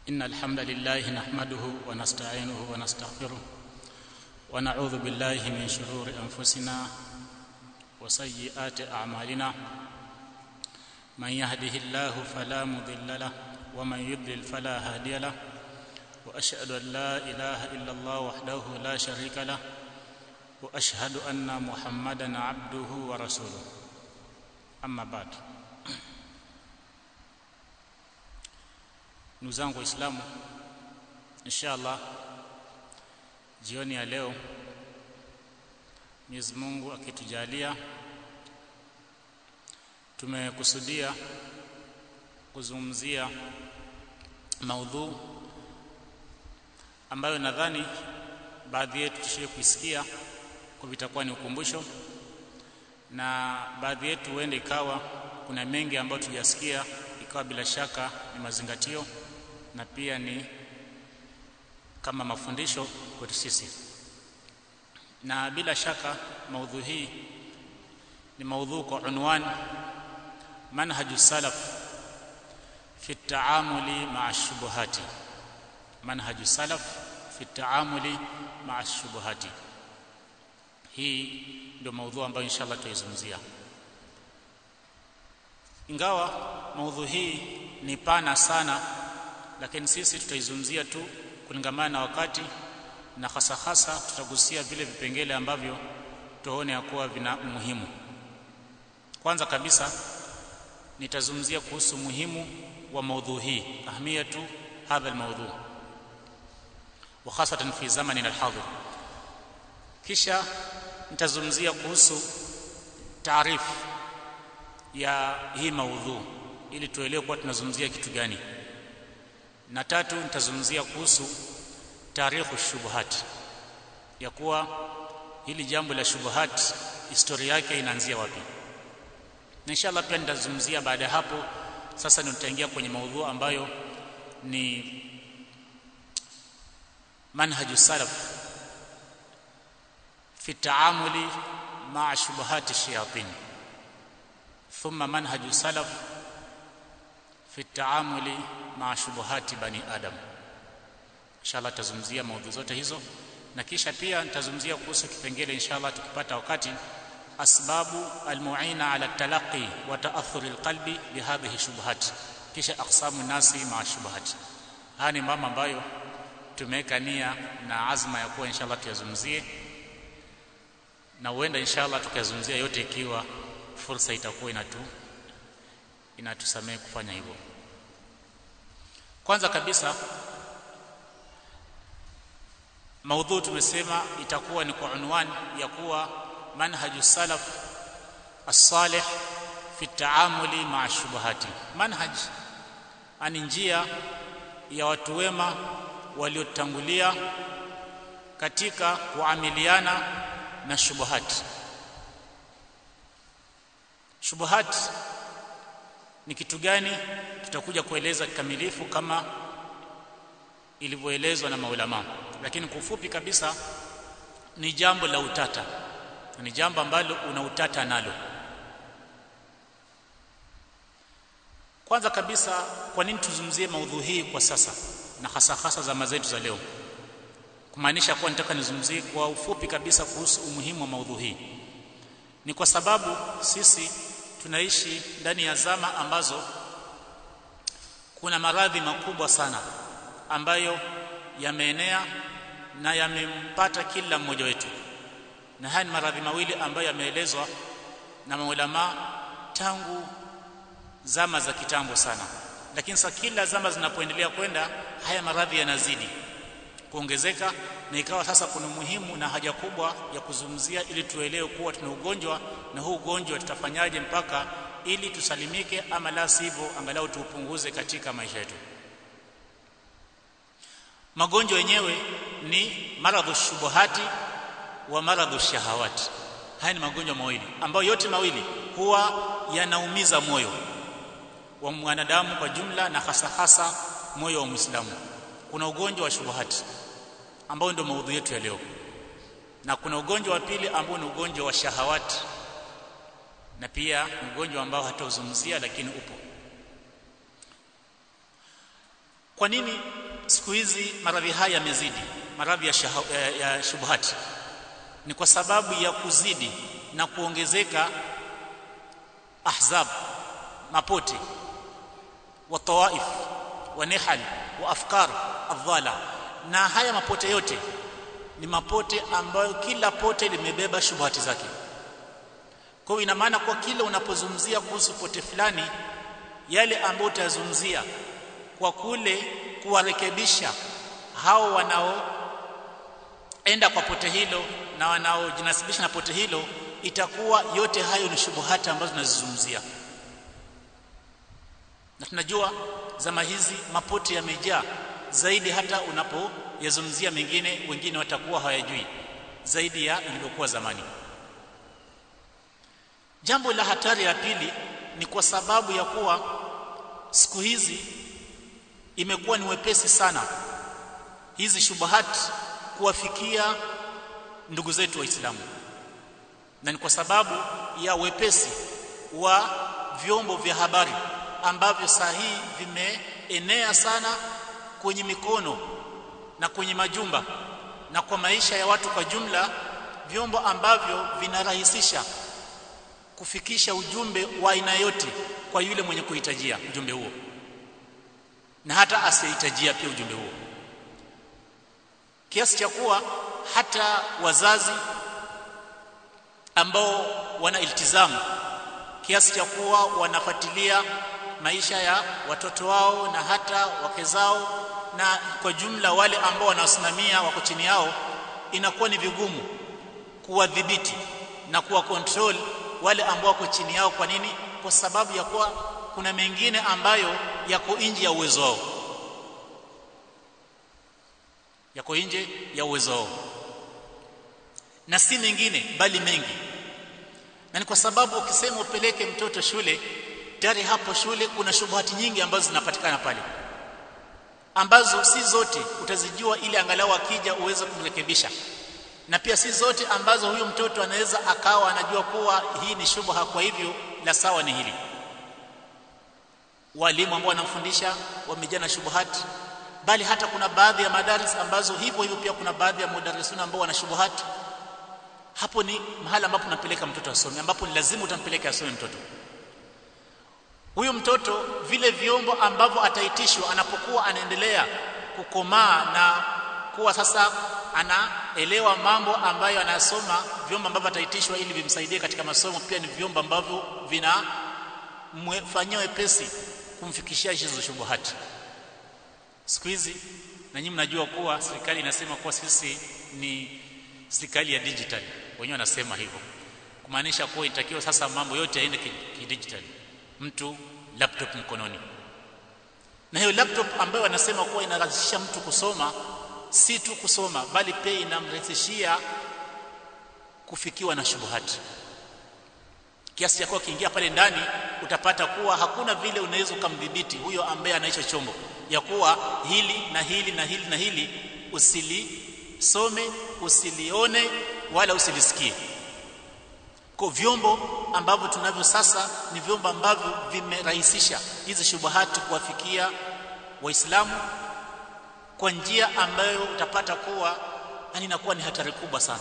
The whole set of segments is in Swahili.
إن الحمد لله نحمده ونستعينه ونستغفره ونعوذ بالله من شرور أنفسنا وسيئات أعمالنا من يهده الله فلا مضل له ومن يضلل فلا هادي له وأشهد أن لا إله إلا الله وحده لا شريك له وأشهد أن محمدا عبده ورسوله أما بعد ndugu zangu waislamu inshallah jioni ya leo Mwenyezi Mungu akitujalia tumekusudia kuzungumzia maudhu ambayo nadhani baadhi yetu tushie kuisikia kwa vitakuwa ni ukumbusho na baadhi yetu huende ikawa kuna mengi ambayo tujasikia ikawa bila shaka ni mazingatio na pia ni kama mafundisho kwetu sisi na bila shaka maudhu hii ni maudhu kwa unwan manhaju salaf fi taamuli maa shubuhati manhaju salaf fi taamuli maa shubuhati hii ndio maudhu ambayo inshallah tutaizungumzia ingawa maudhu hii ni pana sana lakini sisi tutaizungumzia tu kulingamana na wakati na hasa hasa tutagusia vile vipengele ambavyo tuone ya kuwa vina umuhimu kwanza kabisa nitazungumzia kuhusu muhimu wa maudhu hii ahmiyatu hadha almawdhu wa hasatan fi zamani alhadir kisha nitazungumzia kuhusu taarifu ya hii maudhu ili tuelewe kuwa tunazungumzia kitu gani na tatu nitazungumzia kuhusu tarikhu shubuhat ya kuwa hili jambo la shubuhat historia yake inaanzia wapi na inshallah pia nitazungumzia baada ya hapo sasa nitaingia kwenye maudhu ambayo ni manhaju salaf fi taamuli maa shubuhati shayatin thumma manhaju salaf fi taamuli maa shubuhati bani adam inshallah tazungumzia maudhui zote hizo na kisha pia nitazungumzia kuhusu kipengele inshallah tukipata wakati asbabu almuina ala talaqi wa ta'athur alqalbi bihadhihi shubuhat kisha aqsamu nasi maa shubuhat haya ni mambo ambayo tumeweka nia na azma ya kuwa inshallah tuyazungumzie na huenda inshallah tukayazungumzia yote ikiwa fursa itakuwa inatu inatusamehe kufanya hivyo kwanza kabisa maudhu tumesema itakuwa ni kwa unwani ya kuwa manhaju salaf as-salih fi taamuli maa shubuhati manhaj ani njia ya watu wema waliotangulia katika kuamiliana na shubuhati shubuhati ni kitu gani tutakuja kueleza kikamilifu kama ilivyoelezwa na maulama lakini kwa ufupi kabisa ni jambo la utata ni jambo ambalo una utata nalo kwanza kabisa kwa nini tuzungumzie maudhui hii kwa sasa na hasa hasa zama zetu za leo kumaanisha kuwa nitaka nizungumzie kwa ufupi kabisa kuhusu umuhimu wa maudhui hii ni kwa sababu sisi tunaishi ndani ya zama ambazo kuna maradhi makubwa sana ambayo yameenea na yamempata kila mmoja wetu na haya ni maradhi mawili ambayo yameelezwa na maulama tangu zama za kitambo sana lakini sasa kila zama zinapoendelea kwenda haya maradhi yanazidi kuongezeka na ikawa sasa kuna muhimu na haja kubwa ya kuzungumzia ili tuelewe kuwa tuna ugonjwa na huu ugonjwa tutafanyaje mpaka ili tusalimike ama la sivyo angalau tuupunguze katika maisha yetu magonjwa yenyewe ni maradhu shubuhati wa maradhu shahawati haya ni magonjwa mawili ambayo yote mawili huwa yanaumiza moyo wa mwanadamu kwa jumla na hasa hasa moyo wa Muislamu kuna ugonjwa wa shubuhati ambao ndio maudhui yetu ya leo na kuna ugonjwa wa pili ambao ni ugonjwa wa shahawati na pia ni ugonjwa ambao hatauzungumzia lakini upo kwa nini siku hizi maradhi haya yamezidi maradhi ya, ya, ya shubuhati ni kwa sababu ya kuzidi na kuongezeka ahzab mapote wa tawaif wa nihal wa afkar adhala na haya mapote yote ni mapote ambayo kila pote limebeba shubuhati zake kwa hiyo ina maana kwa kila unapozungumzia kuhusu pote fulani yale ambayo utazungumzia kwa kule kuwarekebisha hao wanaoenda kwa pote hilo na wanaojinasibisha na pote hilo itakuwa yote hayo ni shubuhati ambazo tunazizungumzia na tunajua zama hizi mapote yamejaa zaidi hata unapoyazungumzia mengine wengine watakuwa hawayajui zaidi ya ilivyokuwa zamani jambo la hatari la pili ni kwa sababu ya kuwa siku hizi imekuwa ni wepesi sana hizi shubuhati kuwafikia ndugu zetu waislamu na ni kwa sababu ya wepesi wa vyombo vya habari ambavyo saa hii vimeenea sana kwenye mikono na kwenye majumba na kwa maisha ya watu kwa jumla vyombo ambavyo vinarahisisha kufikisha ujumbe wa aina yote kwa yule mwenye kuhitajia ujumbe huo na hata asiyehitajia pia ujumbe huo kiasi cha kuwa hata wazazi ambao wana iltizamu kiasi cha kuwa wanafuatilia maisha ya watoto wao na hata wake zao na kwa jumla wale ambao wanawasimamia wako chini yao inakuwa ni vigumu kuwadhibiti na kuwa control wale ambao wako chini yao kwa nini kwa sababu ya kuwa kuna mengine ambayo yako nje ya uwezo wao yako nje ya uwezo wao na si mengine bali mengi na ni kwa sababu ukisema upeleke mtoto shule tayari hapo shule kuna shubuhati nyingi ambazo zinapatikana pale ambazo si zote utazijua ili angalau akija uweze kumrekebisha na pia si zote ambazo huyu mtoto anaweza akawa anajua kuwa hii ni shubha kwa hivyo la sawa ni hili walimu ambao wanamfundisha wamejaa na shubuhati bali hata kuna baadhi ya madaris ambazo hivyo hivyo pia kuna baadhi ya mudarisuna ambao wana shubuhati hapo ni mahali ambapo unampeleka mtoto asome ambapo ni lazima utampeleka asome mtoto huyu mtoto vile vyombo ambavyo ataitishwa anapokuwa anaendelea kukomaa na kuwa sasa anaelewa mambo ambayo anasoma vyombo ambavyo ataitishwa ili vimsaidie katika masomo pia ni vyombo ambavyo vinamfanyia wepesi kumfikishia hizo shubuhati siku hizi na nyinyi mnajua kuwa serikali inasema kuwa sisi ni serikali ya digital wenyewe wanasema hivyo kumaanisha kuwa itakiwa sasa mambo yote yaende kidigital ki mtu laptop mkononi na hiyo laptop ambayo wanasema kuwa inarahisisha mtu kusoma si tu kusoma bali pia inamrahisishia kufikiwa na shubuhati kiasi cha kuwa kiingia pale ndani utapata kuwa hakuna vile unaweza ukamdhibiti huyo ambaye anaicho chombo ya kuwa hili na hili na hili na hili usilisome usilione wala usilisikie kwa vyombo ambavyo tunavyo sasa ni vyombo ambavyo vimerahisisha hizi shubuhati kuwafikia waislamu kwa njia ambayo utapata kuwa yani inakuwa ni hatari kubwa sana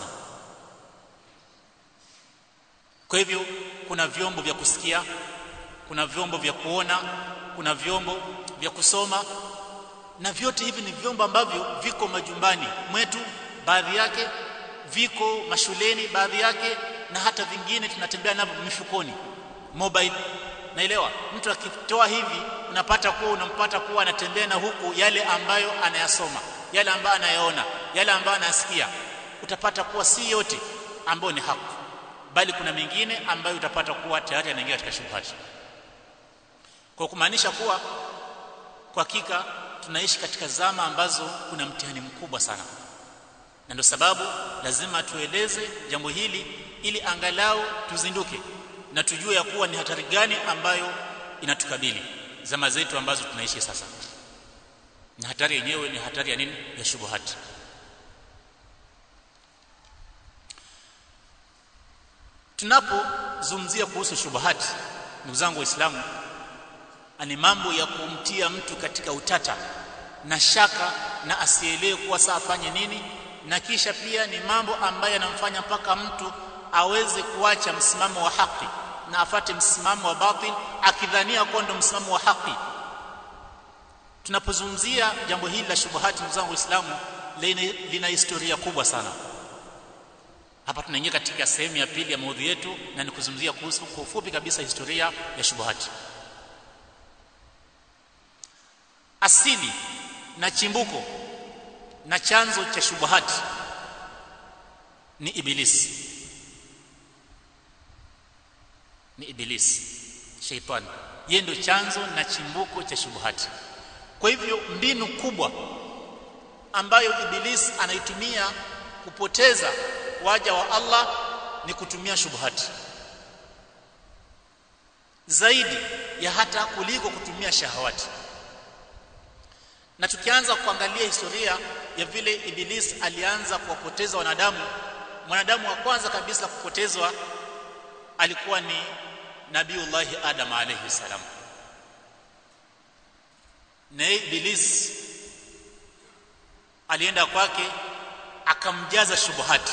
kwa hivyo kuna vyombo vya kusikia kuna vyombo vya kuona kuna vyombo vya kusoma na vyote hivi ni vyombo ambavyo viko majumbani mwetu baadhi yake viko mashuleni baadhi yake na hata vingine tunatembea navyo mifukoni mobile naelewa mtu akitoa hivi unapata kuwa unampata kuwa anatembea na huku yale ambayo anayasoma yale ambayo anayaona yale ambayo anasikia utapata kuwa si yote ambayo ni haki bali kuna mengine ambayo utapata kuwa tayari anaingia katika shubhati kwa kumaanisha kuwa kwa hakika tunaishi katika zama ambazo kuna mtihani mkubwa sana na ndio sababu lazima tueleze jambo hili ili angalau tuzinduke na tujue ya kuwa ni hatari gani ambayo inatukabili zama zetu ambazo tunaishi sasa na hatari yenyewe ni hatari ya nini ya shubuhati tunapozungumzia kuhusu shubuhati ndugu zangu waislamu ni mambo ya kumtia mtu katika utata na shaka na asielewe kuwa saa afanye nini na kisha pia ni mambo ambayo yanamfanya mpaka mtu aweze kuacha msimamo wa haki na afate msimamo wa batil akidhania kuwa ndo msimamo wa haki tunapozungumzia jambo hili la shubuhati ndugu zangu waislamu lina historia kubwa sana hapa tunaingia katika sehemu ya pili ya maudhui yetu na ni kuzungumzia kuhusu kwa ufupi kabisa historia ya shubuhati asili na chimbuko na chanzo cha shubuhati ni ibilisi ni ibilisi sheitani yeye ndio chanzo na chimbuko cha shubuhati kwa hivyo mbinu kubwa ambayo ibilisi anaitumia kupoteza waja wa Allah ni kutumia shubuhati zaidi ya hata kuliko kutumia shahawati na tukianza kuangalia historia ya vile ibilisi alianza kuwapoteza wanadamu mwanadamu wa kwanza kabisa kupotezwa alikuwa ni nabiullahi adam alayhi salam na ibilisi alienda kwake akamjaza shubuhati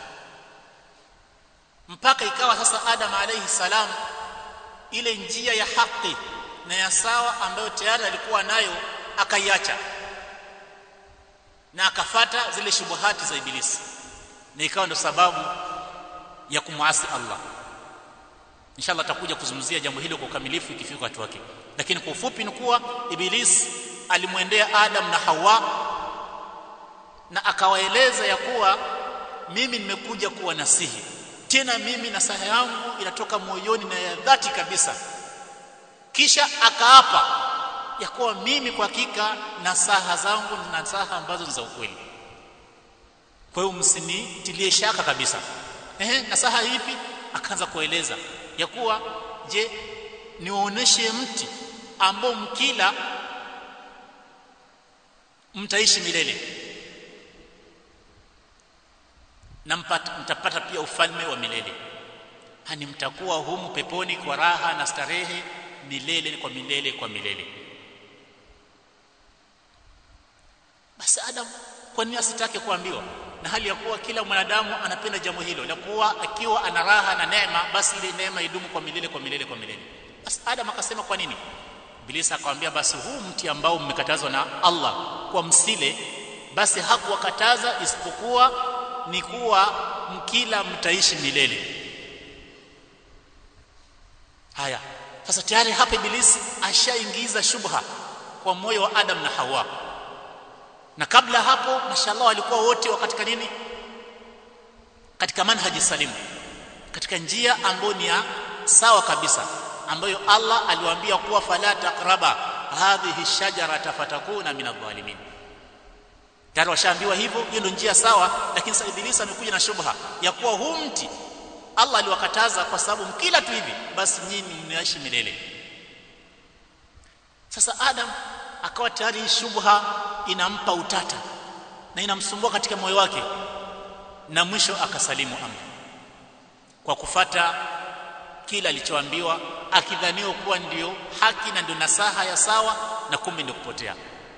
mpaka ikawa sasa adam alayhi salam ile njia ya haki na ya sawa ambayo tayari alikuwa nayo akaiacha na akafata zile shubuhati za ibilisi na ikawa ndo sababu ya kumwasi Allah inshallah takuja kuzungumzia jambo hilo kwa ukamilifu ikifika wakati wake lakini kwa ufupi ni kuwa ibilisi alimwendea Adam na Hawa na akawaeleza ya kuwa mimi nimekuja kuwa nasihi tena mimi nasaha yangu inatoka moyoni na ya dhati kabisa kisha akaapa ya kuwa mimi kwa hakika nasaha zangu ni nasaha ambazo ni za ukweli kwa hiyo msinitilie shaka kabisa ehe nasaha ipi akaanza kueleza ya kuwa je niwaoneshe mti ambao mkila mtaishi milele na mpata, mtapata pia ufalme wa milele hani mtakuwa humu peponi kwa raha na starehe milele kwa milele kwa milele basi adam kwa nini asitake kuambiwa na hali ya kuwa kila mwanadamu anapenda jambo hilo la kuwa akiwa ana raha na neema basi ile neema idumu kwa milele kwa milele kwa milele basi adam akasema kwa nini ibilisi akamwambia basi huu mti ambao mmekatazwa na Allah kwa msile basi hakuwakataza isipokuwa ni kuwa mkila mtaishi milele haya sasa tayari hapa ibilisi ashaingiza shubha kwa moyo wa Adam na Hawa na kabla hapo mashallah walikuwa wote katika nini katika manhaji salimu katika njia ambayo ni ya sawa kabisa ambayo Allah aliwaambia kuwa fala taqraba hadhihi shajarata fatakuna min adh-dhalimin tayari washaambiwa hivyo hiyo ndio njia sawa lakini sasa ibilisi amekuja na shubha ya kuwa huu mti Allah aliwakataza kwa sababu mkila tu hivi basi nyinyi mnaishi milele sasa Adam akawa tayari shubha inampa utata na inamsumbua katika moyo wake na mwisho akasalimu amri kwa kufata kila alichoambiwa akidhaniwa kuwa ndio haki na ndio nasaha ya sawa na kumbe ndio kupotea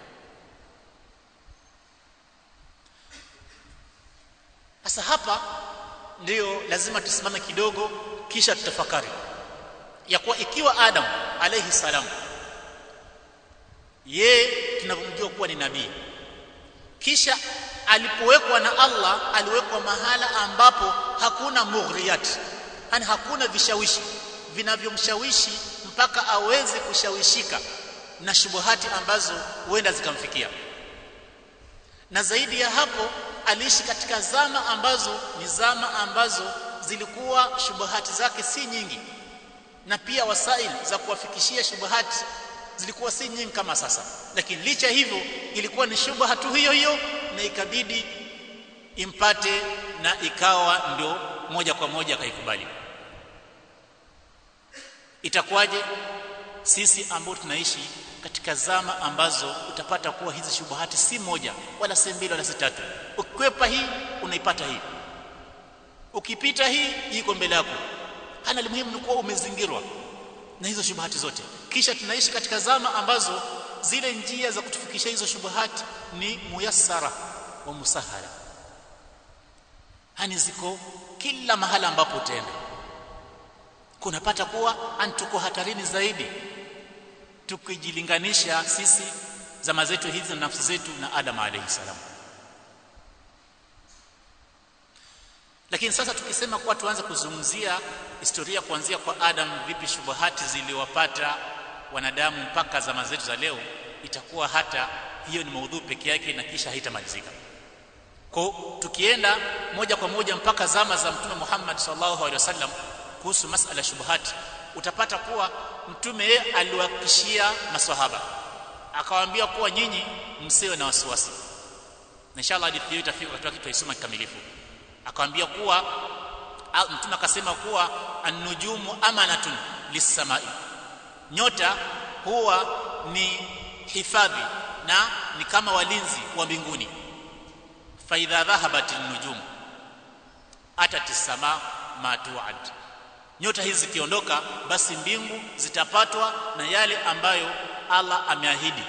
sasa hapa ndio lazima tusimame kidogo kisha tutafakari ya kuwa ikiwa Adam alayhi salam ye tunavyomjua kuwa ni nabii kisha alipowekwa na Allah aliwekwa mahala ambapo hakuna mughriyat yani hakuna vishawishi vinavyomshawishi mpaka aweze kushawishika na shubuhati ambazo huenda zikamfikia na zaidi ya hapo aliishi katika zama ambazo ni zama ambazo zilikuwa shubuhati zake si nyingi na pia wasaili za kuwafikishia shubuhati zilikuwa si nyingi kama sasa lakini licha hivyo ilikuwa ni shubha tu hiyo hiyo na ikabidi impate na ikawa ndio moja kwa moja akaikubali itakuwaje sisi ambao tunaishi katika zama ambazo utapata kuwa hizi shubuhati si moja wala si mbili wala si tatu ukikwepa hii unaipata hii ukipita hii iko mbele yako hana muhimu ni kuwa umezingirwa na hizo shubuhati zote kisha tunaishi katika zama ambazo zile njia za kutufikisha hizo shubuhati ni muyassara wa musahala hani ziko kila mahala ambapo utaenda kunapata kuwa tuko hatarini zaidi tukijilinganisha sisi zama zetu hizi na nafsi zetu na Adam alayhi salam lakini sasa tukisema kuwa tuanze kuzungumzia historia kuanzia kwa Adam vipi shubuhati ziliwapata wanadamu mpaka zama zetu za leo itakuwa hata hiyo ni maudhui peke yake na kisha haitamalizika kwa tukienda moja kwa moja mpaka zama za mtume Muhammad sallallahu alaihi wasallam kuhusu masala shubuhati utapata kuwa mtume yeye aliwahakishia maswahaba akawaambia kuwa nyinyi msiwe na wasiwasi na inshallah hadithi hiyo itafika wakati tutaisoma kikamilifu akamwambia kuwa mtume akasema kuwa an-nujumu amanatun lis-samai nyota huwa ni hifadhi na ni kama walinzi wa mbinguni fa idha dhahabat an-nujum atat as-sama ma tu'ad nyota hizi zikiondoka basi mbingu zitapatwa na yale ambayo Allah ameahidi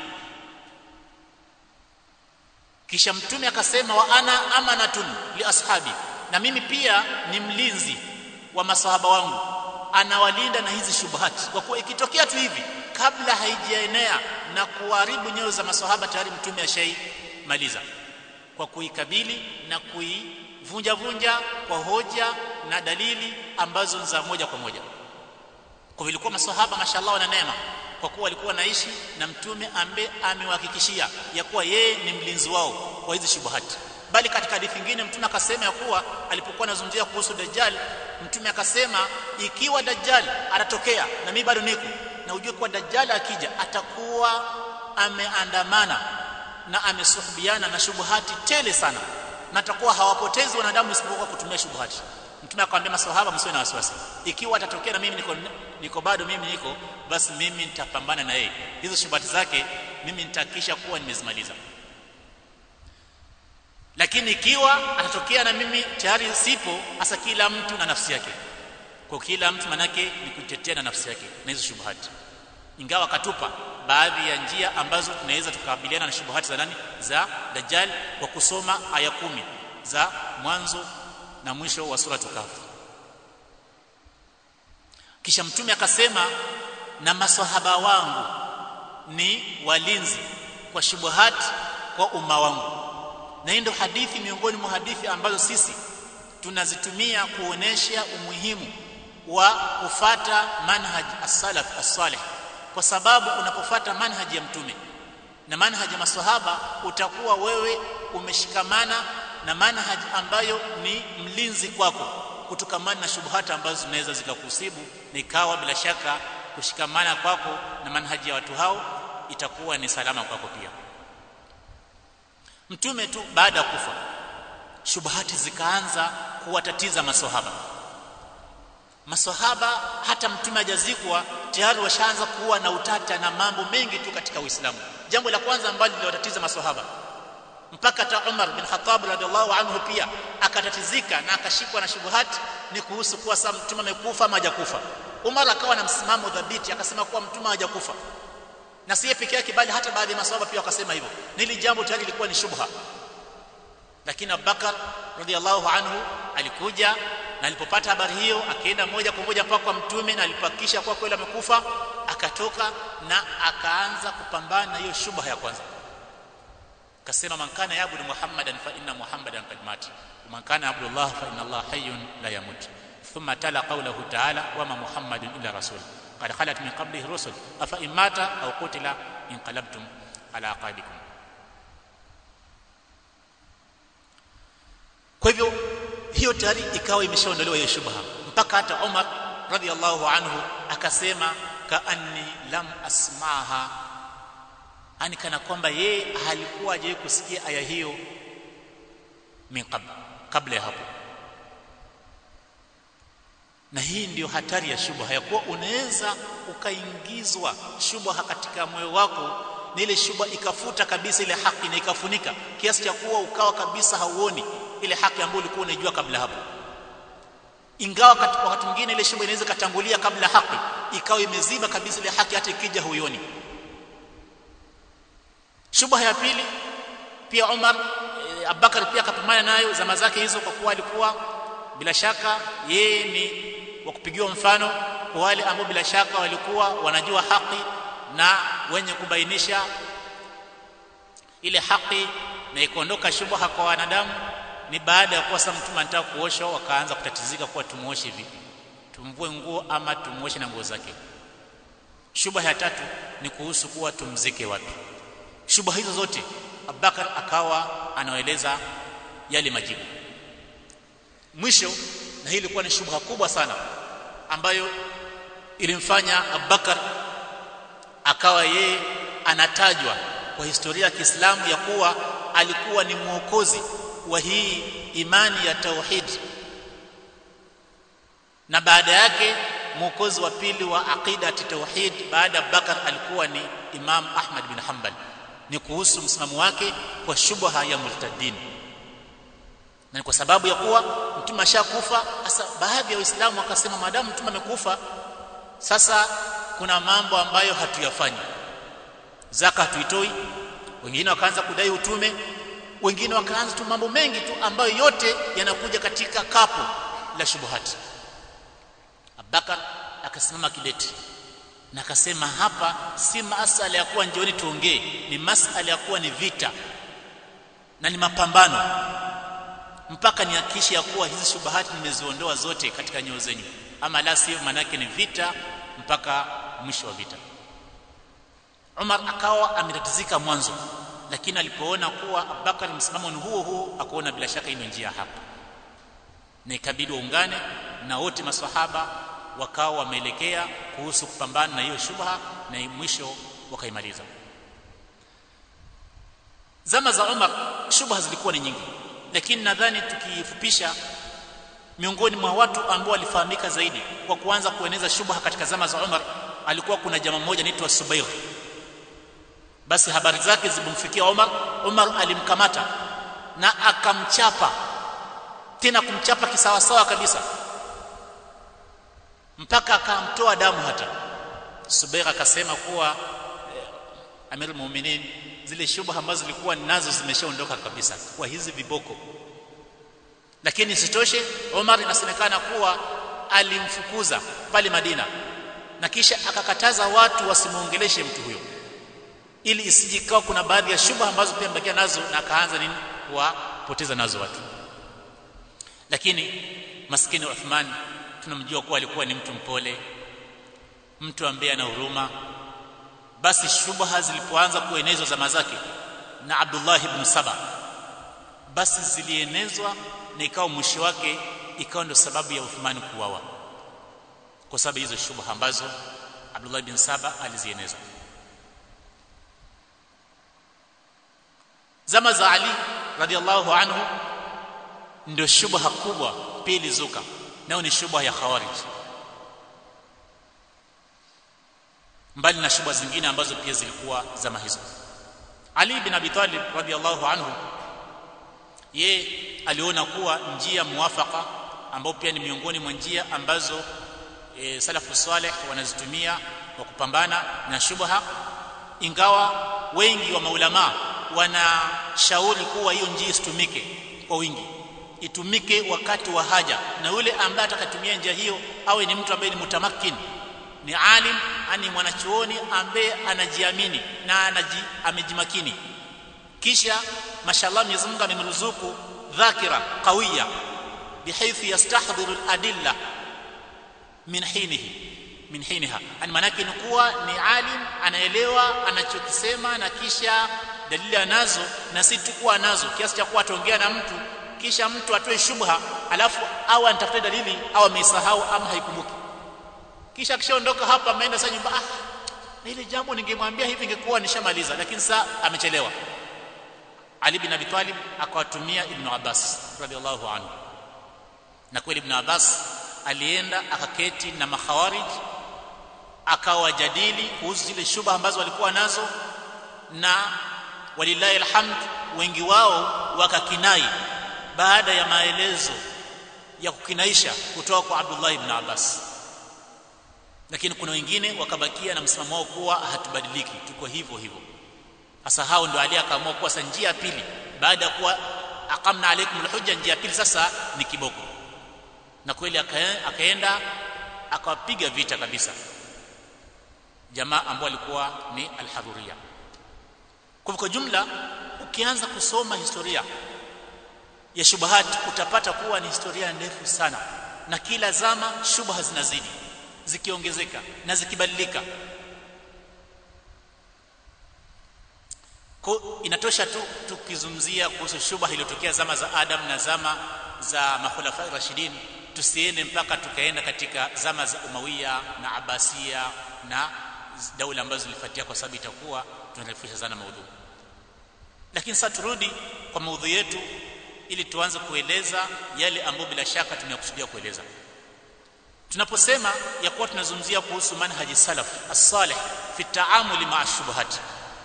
kisha mtume akasema wa ana amanatun li ashabi na mimi pia ni mlinzi wa masahaba wangu anawalinda na hizi shubuhati kwa kuwa ikitokea tu hivi kabla haijaenea na kuharibu nyoyo za masahaba tayari mtume ashaimaliza kwa kuikabili na kuivunja vunja kwa hoja na dalili ambazo za moja kwa moja kwa vilikuwa masahaba mashallah wana neema kwa kuwa walikuwa naishi na mtume ambaye amewahakikishia ya kuwa yeye ni mlinzi wao kwa hizi shubuhati bali katika hadithi nyingine mtume akasema ya kuwa alipokuwa anazungumzia kuhusu dajjal mtume akasema ikiwa dajjal atatokea na mimi bado niko na ujue kuwa dajjal akija atakuwa ameandamana na amesuhubiana na shubuhati tele sana na atakuwa hawapotezi wanadamu isipokuwa kutumia shubuhati mtume akamwambia maswahaba msiwe na wasiwasi ikiwa atatokea na mimi niko niko bado mimi niko basi mimi nitapambana na yeye hizo shubuhati zake mimi nitahakikisha kuwa nimezimaliza lakini ikiwa atatokea na mimi tayari sipo hasa kila mtu na nafsi yake kwa kila mtu manake ni kutetea na nafsi yake na hizo shubuhati ingawa katupa baadhi ya njia ambazo tunaweza tukabiliana na shubuhati za nani za dajjal kwa kusoma aya kumi za mwanzo na mwisho wa sura Kahf kisha mtume akasema na maswahaba wangu ni walinzi kwa shubuhati kwa umma wangu na hii ndio hadithi miongoni mwa hadithi ambazo sisi tunazitumia kuonesha umuhimu wa kufata manhaj as-salaf as-salih kwa sababu unapofata manhaji ya mtume na manhaji ya maswahaba utakuwa wewe umeshikamana na manhaji ambayo ni mlinzi kwako kutokamana na shubuhata ambazo zinaweza zikakusibu na ikawa bila shaka kushikamana kwako na manhaji ya watu hao itakuwa ni salama kwako pia mtume tu baada ya kufa shubuhati zikaanza kuwatatiza maswahaba maswahaba hata mtume hajazikwa tayari washaanza kuwa na utata na mambo mengi tu katika Uislamu jambo la kwanza ambalo liliwatatiza maswahaba mpaka hata Umar bin Khattab radhiallahu anhu pia akatatizika na akashikwa na shubuhati ni kuhusu kuwa sasa mtume amekufa ama hajakufa Umar akawa na msimamo dhabiti akasema kuwa mtume hajakufa na si peke yake bali hata baadhi ya maswahaba pia wakasema hivyo nili jambo tayari lilikuwa ni shubha lakini Abubakar radhiallahu anhu alikuja na alipopata habari hiyo akaenda moja kwa moja mpaka kwa mtume na alipohakikisha kwa kweli amekufa akatoka na akaanza kupambana na hiyo shubha ya kwanza akasema man kana yabudu muhammadan fa inna muhammadan qad mat man kana abdullah fa inna allah hayyun la yamut thumma tala qawluhu ta'ala wa ma muhammadun illa rasul qad khalat min qablihi rusul afa in mata aw qutila inqalabtum ala aqabikum kwa hivyo hiyo tayari ikawa imeshaondolewa hiyo shubha mpaka hata Umar radhiallahu anhu akasema kaanni lam asmaha ani kana kwamba yeye halikuwa hajawahi kusikia aya hiyo min qabla kabla ya hapo na hii ndiyo hatari ya shubha ya kuwa unaweza ukaingizwa shubha katika moyo wako na ile shubha ikafuta kabisa ile haki na ikafunika kiasi cha kuwa ukawa kabisa hauoni ile haki ambayo ulikuwa unaijua kabla hapo ingawa wakati mwingine ile shubha inaweza katangulia kabla haki ikawa imeziba kabisa ile haki hata ikija huioni shubha ya pili pia Umar e, Abubakar pia akapambana nayo zama zake hizo kwa kuwa alikuwa bila shaka yeye ni wa kupigiwa mfano kwa wale ambao bila shaka walikuwa wanajua haki na wenye kubainisha ile haki na ikaondoka shubha kwa wanadamu ni baada ya kuwa sasa mtume anataka kuoshwa wakaanza kutatizika kuwa tumuoshe vipi tumvue nguo ama tumuoshe na nguo zake shubha ya tatu ni kuhusu kuwa tumzike wapi shubha hizo zote Abubakar akawa anaeleza yale majibu mwisho na hii ilikuwa ni shubha kubwa sana ambayo ilimfanya Abubakar akawa yeye anatajwa kwa historia ya Kiislamu ya kuwa alikuwa ni mwokozi wa hii imani ya tauhid na baada yake mwokozi wa pili wa aqida tauhid baada ya Abubakar alikuwa ni Imam Ahmad bin Hanbal ni kuhusu msimamo wake kwa shubha ya murtadin na ni kwa sababu ya kuwa mtume ashakufa sasa baadhi ya waislamu wakasema maadamu mtume amekufa sasa kuna mambo ambayo hatuyafanyi zaka hatuitoi wengine wakaanza kudai utume wengine wakaanza tu mambo mengi tu ambayo yote yanakuja katika kapu la shubuhati Abubakar akasimama kidete na akasema hapa si masala ya kuwa njioni tuongee ni masala ya kuwa ni vita na ni mapambano mpaka nihakikishe ya kuwa hizi shubahati nimeziondoa zote katika nyoyo zenyu ama la sivyo manake ni vita mpaka mwisho wa vita Umar akawa ametatizika mwanzo lakini alipoona kuwa Abubakar msimamo ni huo huo akaona bila shaka ino njia hapa na ikabidi waungane na wote maswahaba wakawa wameelekea kuhusu kupambana na hiyo shubha na mwisho wakaimaliza zama za Umar shubha zilikuwa ni nyingi lakini nadhani tukifupisha miongoni mwa watu ambao walifahamika zaidi kwa kuanza kueneza shubha katika zama za Umar alikuwa kuna jamaa mmoja anaitwa Subair basi habari zake zilipomfikia Umar Umar alimkamata na akamchapa tena kumchapa kisawasawa kabisa mpaka akamtoa damu hata Subair akasema kuwa eh, Amirul Mu'minin zile shubha ambazo zilikuwa nazo zimeshaondoka kabisa kwa hizi viboko lakini sitoshe Umar inasemekana kuwa alimfukuza pale Madina na kisha akakataza watu wasimuongeleshe mtu huyo ili isijikawa kuna baadhi ya shubha ambazo pia mbakia nazo na akaanza nini kuwapoteza nazo watu lakini maskini Uthman tunamjua kuwa alikuwa ni mtu mpole mtu ambaye ana huruma basi shubha zilipoanza kuenezwa zama zake na Abdullah ibn Saba basi zilienezwa na ikawa mwisho wake ikawa ndio sababu ya Uthman kuuawa kwa sababu hizo shubha ambazo Abdullah ibn Saba alizieneza zama za Ali radhiallahu anhu ndio shubha kubwa pia ilizuka nayo ni shubha ya khawarij mbali na shubha zingine ambazo pia zilikuwa zama hizo Ali bin Abi Talib radhiallahu anhu ye aliona kuwa njia muwafaka ambao pia ni miongoni mwa njia ambazo e, salafu saleh wanazitumia kwa kupambana na shubha ingawa wengi wa maulama wanashauri kuwa hiyo njia isitumike kwa wingi itumike wakati wa haja na yule ambaye atakatumia njia hiyo awe ni mtu ambaye ni mutamakin ni alim ani mwanachuoni ambaye anajiamini na anaji, amejimakini kisha mashallah Mwenyezi Mungu amemruzuku dhakira qawiya bihaythu yastahdhiru al-adilla min hinihi min hiniha ani manake ni kuwa ni alim anaelewa anachokisema na kisha dalili anazo na si tu kuwa nazo kiasi cha kuwa ataongea na mtu kisha mtu atoe shubha alafu au anatafuta dalili au ameisahau ama haikumbuki kisha akishaondoka hapa ameenda sasa nyumba ah na ile jambo ningemwambia hivi ingekuwa nishamaliza lakini sasa amechelewa Ali bin Abi Talib akawatumia Ibn Abbas radhiallahu anhu na kweli Ibn Abbas alienda akaketi na makhawarij akawajadili kuhusu zile shubha ambazo walikuwa nazo na walillahi alhamd wengi wao wakakinai baada ya maelezo ya kukinaisha kutoka kwa Abdullah ibn Abbas lakini kuna wengine wakabakia na msimamo wao kuwa hatubadiliki tuko hivyo hivyo sasa hao ndio ali akaamua kuwa sasa njia ya pili baada ya kuwa aqamna alaikum alhujja njia ya pili sasa ni kiboko na kweli akaenda akawapiga vita kabisa jamaa ambao walikuwa ni alhadhuria kwa kwa jumla ukianza kusoma historia ya shubahat utapata kuwa ni historia ndefu sana na kila zama shubha zinazidi zikiongezeka na zikibadilika kwa inatosha tu tukizungumzia kuhusu shubha iliyotokea zama za Adam na zama za makhulafa rashidin tusiende mpaka tukaenda katika zama za Umawiya na Abbasiya na daula ambazo zilifuatia kwa sababu itakuwa tunarefusha sana maudhui lakini sasa turudi kwa maudhui yetu ili tuanze kueleza yale ambayo bila shaka tunayokusudia kueleza tunaposema ya kuwa tunazungumzia kuhusu manhaji salaf as-salih fi taamuli ma'a shubuhat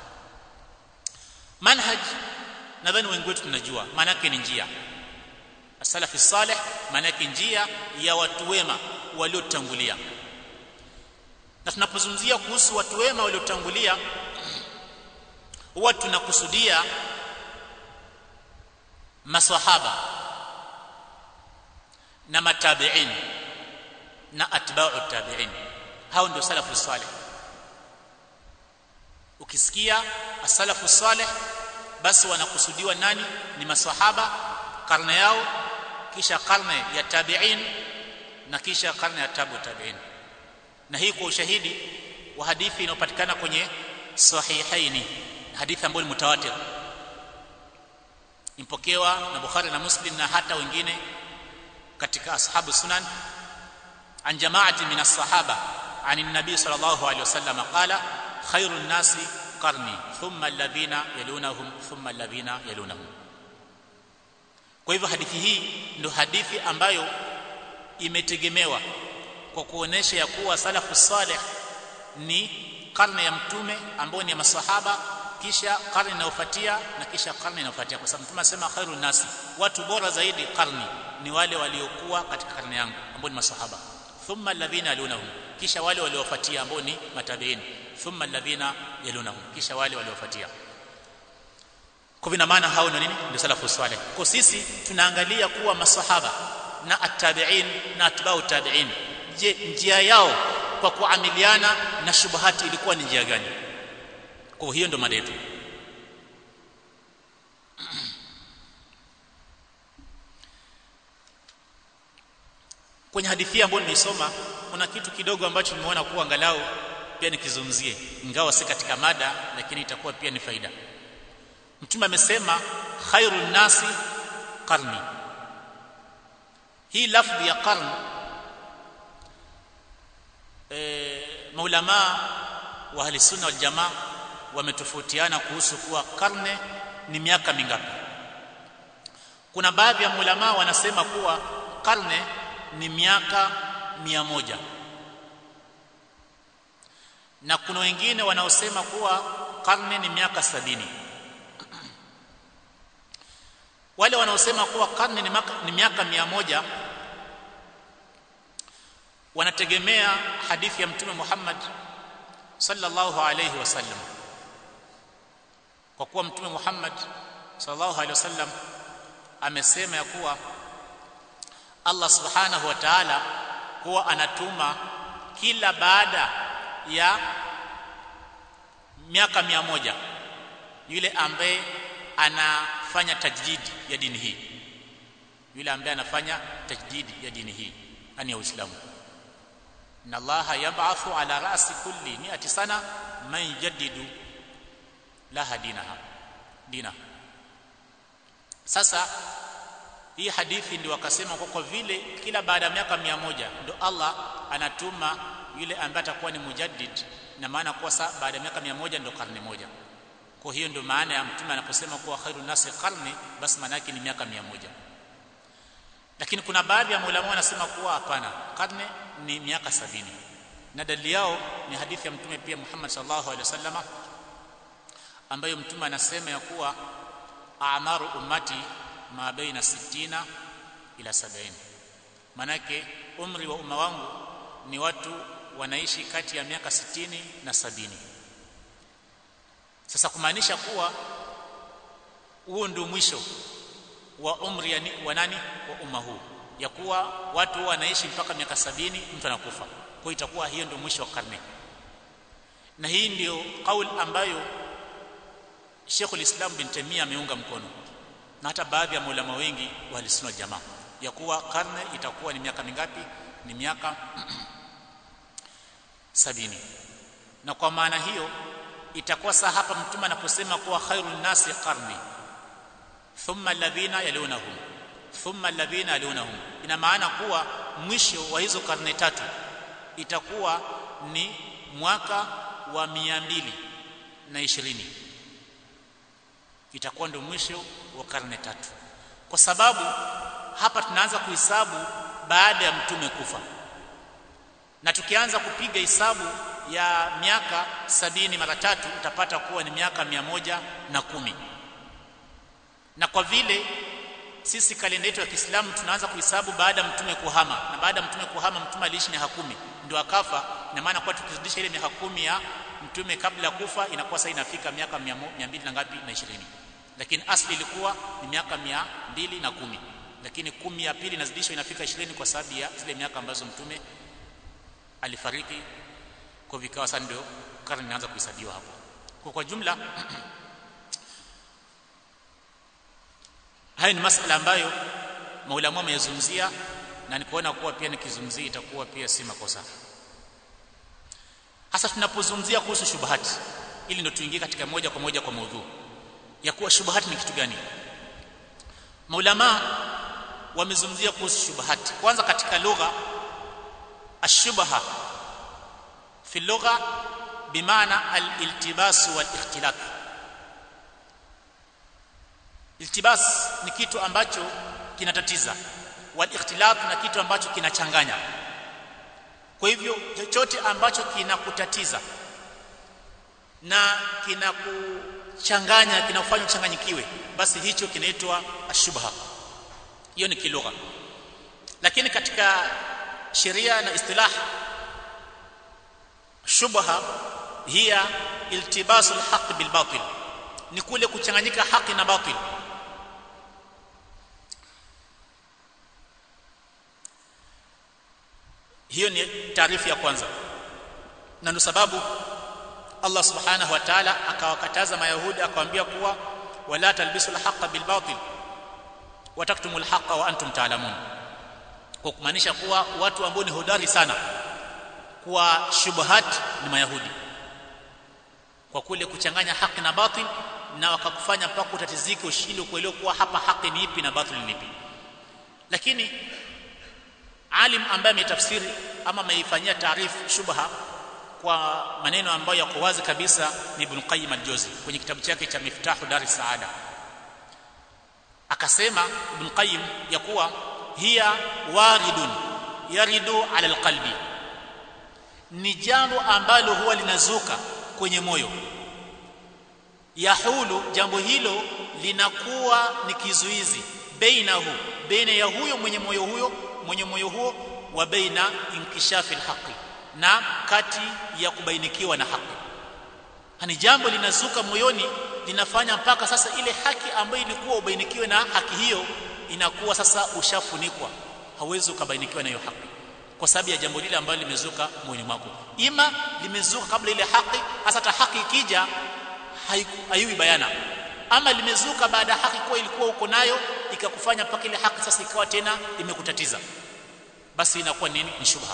manhaj nadhani wengi wetu tunajua maana yake ni njia as-salaf as-salih maana yake njia ya watu wema waliotangulia na tunapozungumzia kuhusu watu wema waliotangulia huwa tunakusudia maswahaba na matabi'in na atba'u tabi'in hao ndio salafu salih ukisikia as-salafu salih basi wanakusudiwa nani ni maswahaba karne yao kisha karne ya tabi'in na kisha karne ya tabu tabi'in na hii kwa ushahidi wa hadithi inayopatikana kwenye sahihaini hadithi ambayo ni mutawatir impokewa na Bukhari na Muslim na hata wengine katika ashabu sunan an jamaati min as-sahaba an an-nabi sallallahu alayhi wasallam qala khairun nasi qarni thumma alladhina yalunahum thumma alladhina yalunahum kwa hivyo hadithi hii ndio hadithi ambayo imetegemewa kwa kuonesha ya kuwa salafu salih ni karne ya mtume ambao ni ya masahaba kisha karne inayofuatia na kisha karne inayofuatia kwa sababu mtume anasema khairun nasi watu bora zaidi karni ni wale waliokuwa katika karne yangu ambao ni masahaba thumma alladhina yalunahum kisha wale waliofuatia ambao ni matabiin thumma alladhina yalunahum kisha wale waliofuatia kwa vina maana hao ndio nini ndio salafu salih kwa sisi tunaangalia kuwa masahaba na attabiin na atbau tabiin je njia yao kwa kuamiliana na shubahati ilikuwa ni njia gani kwa hiyo ndo mada yetu kwenye hadithi ambayo nimeisoma kuna kitu kidogo ambacho nimeona kuwa angalau pia nikizungumzie ingawa si katika mada lakini itakuwa pia ni faida mtume amesema khairun nasi qarni hii lafdhi ya qarn e, maulama wa ahli sunna wal jamaa wametofautiana kuhusu kuwa karne ni miaka mingapi kuna baadhi ya maulama wanasema kuwa karne ni miaka mia moja na kuna wengine wanaosema kuwa karne ni miaka sabini wale wanaosema kuwa karne ni, maka, ni miaka mia moja wanategemea hadithi ya mtume Muhammad sallallahu alayhi wasallam kwa kuwa mtume Muhammad sallallahu alayhi wasallam amesema ya kuwa Allah subhanahu wa ta'ala huwa anatuma kila baada ya miaka mia moja yule ambaye anafanya tajdidi ya dini hii yule ambaye anafanya tajdidi ya dini hii yani ya Uislamu inna allaha yab'athu ala ra'si kulli mi'ati sana man yajaddidu laha dinaha dina sasa hii hadithi ndio wakasema kwa kwa vile kila baada ya miaka mia moja ndio Allah anatuma yule ambaye atakuwa ni mujaddid na maana kwa saa baada ya miaka mia moja ndio karne moja kwa hiyo ndio maana ya mtume anaposema kuwa khairu nasi karne basi maana yake ni miaka mia moja lakini kuna baadhi ya maulama wanasema kuwa hapana karne ni miaka sabini na dalili yao ni hadithi ya mtume pia Muhammad sallallahu alaihi wasallama ambayo mtume anasema ya kuwa a'maru ummati ma baina sittina ila sabini manake umri wa umma wangu ni watu wanaishi kati ya miaka sitini na sabini sasa kumaanisha kuwa huo ndio mwisho wa umri ya wa nani wa umma huu ya kuwa watu wanaishi mpaka miaka sabini mtu anakufa kwa itakuwa hiyo ndio mwisho wa karne na hii ndio kauli ambayo Sheikh ulislam bin Taimia ameunga mkono na hata baadhi ya maulama wengi wa Ahlusunna Jamaa ya kuwa karne itakuwa ni miaka mingapi ni miaka sabini na kwa maana hiyo itakuwa saa hapa mtume anaposema kuwa khairun nasi qarni thumma alladhina yalunahum thumma alladhina yalunahum ina maana kuwa mwisho wa hizo karne tatu itakuwa ni mwaka wa mia mbili na ishirini itakuwa ndio mwisho wa karne tatu kwa sababu hapa tunaanza kuhesabu baada ya mtume kufa na tukianza kupiga hesabu ya miaka sabini mara tatu utapata kuwa ni miaka mia moja na kumi na kwa vile sisi kalenda yetu ya Kiislamu tunaanza kuhesabu baada ya mtume kuhama na baada ya mtume kuhama mtume aliishi miaka kumi ndio akafa ina maana kwa tukizidisha ile miaka kumi ya mtume kabla ya kufa inakuwa sasa inafika miaka mia mbili na ngapi na ishirini lakini asli ilikuwa ni miaka mia mbili na kumi lakini kumi ya pili inazidishwa inafika ishirini kwa sababu ya zile miaka ambazo mtume alifariki kwa vikawa sasa ndio karne inaanza kuhesabiwa hapo kwa kwa jumla haya ni masala ambayo maulamu wameyazungumzia na nikuona kuwa pia nikizungumzia itakuwa pia si makosa hasa tunapozungumzia kuhusu shubahati ili ndio tuingie katika moja kwa moja kwa maudhu ya kuwa shubahati ni kitu gani maulama wamezungumzia kuhusu shubahati kwanza katika lugha ashubha fi lugha bimaana al-iltibas wal-ikhtilaf iltibas ni kitu ambacho kinatatiza wal-ikhtilaf na kitu ambacho kinachanganya kwa hivyo chochote ambacho kinakutatiza na kinakuchanganya kinakufanya uchanganyikiwe basi hicho kinaitwa ashubha hiyo ni kilugha lakini katika sheria na istilah shubha hiya iltibasu alhaq bilbatil ni kule kuchanganyika haki na batil hiyo ni taarifu ya kwanza na ndio sababu Allah subhanahu wa ta'ala akawakataza mayahudi akawaambia kuwa wala talbisu alhaqa bilbatil wa taktumul haqa wa antum ta'lamun kwa kumaanisha kuwa watu ambao ni hodari sana kwa shubhat ni mayahudi kwa kule kuchanganya haki na batil na wakakufanya mpaka utatizike ushinde kuelewa kuwa hapa haki ni ipi na batil ni ipi lakini alim ambaye ametafsiri ama ameifanyia taarifu shubha kwa maneno ambayo yako wazi kabisa ni Ibn Qayyim al-Jawzi kwenye kitabu chake cha Miftahu Dar Saada akasema Ibn Qayyim ya kuwa hiya waridun yaridu ala alqalbi ni jambo ambalo huwa linazuka kwenye moyo yahulu jambo hilo linakuwa ni kizuizi bainahu baina ya huyo mwenye moyo huyo mwenye moyo huo wa baina inkishafi alhaqi na kati ya kubainikiwa na haki hani jambo linazuka moyoni linafanya mpaka sasa ile haki ambayo ilikuwa ubainikiwe na haki hiyo inakuwa sasa ushafunikwa hauwezi ukabainikiwa na hiyo haki kwa sababu ya jambo lile ambalo limezuka moyoni mwako ima limezuka kabla ile haki hasa hata haki ikija haiwi bayana ama limezuka baada ya haki kuwa ilikuwa uko nayo ikakufanya mpaka ile haki sasa ikawa tena imekutatiza basi inakuwa nini ni shubha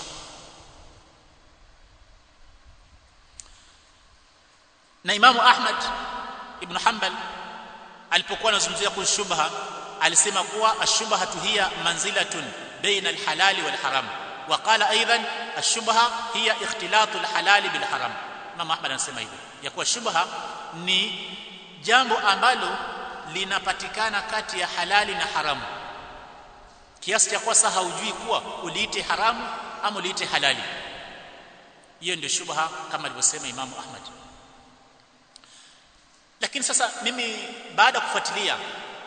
na Imamu Ahmad ibn Hanbal alipokuwa anazungumzia kuhusu shubha alisema kuwa ashubhatu hiya manzilatun baina alhalali walharam wa qala aidan ashubha hiya ikhtilatu alhalali bilharam Imam Ahmad anasema hivyo ya kuwa shubha ni jambo ambalo linapatikana kati ya halali na haramu kiasi cha kwa sasa haujui kuwa uliite haramu ama uliite halali hiyo ndio shubha kama alivyosema Imam Ahmad lakini sasa mimi baada ya kufuatilia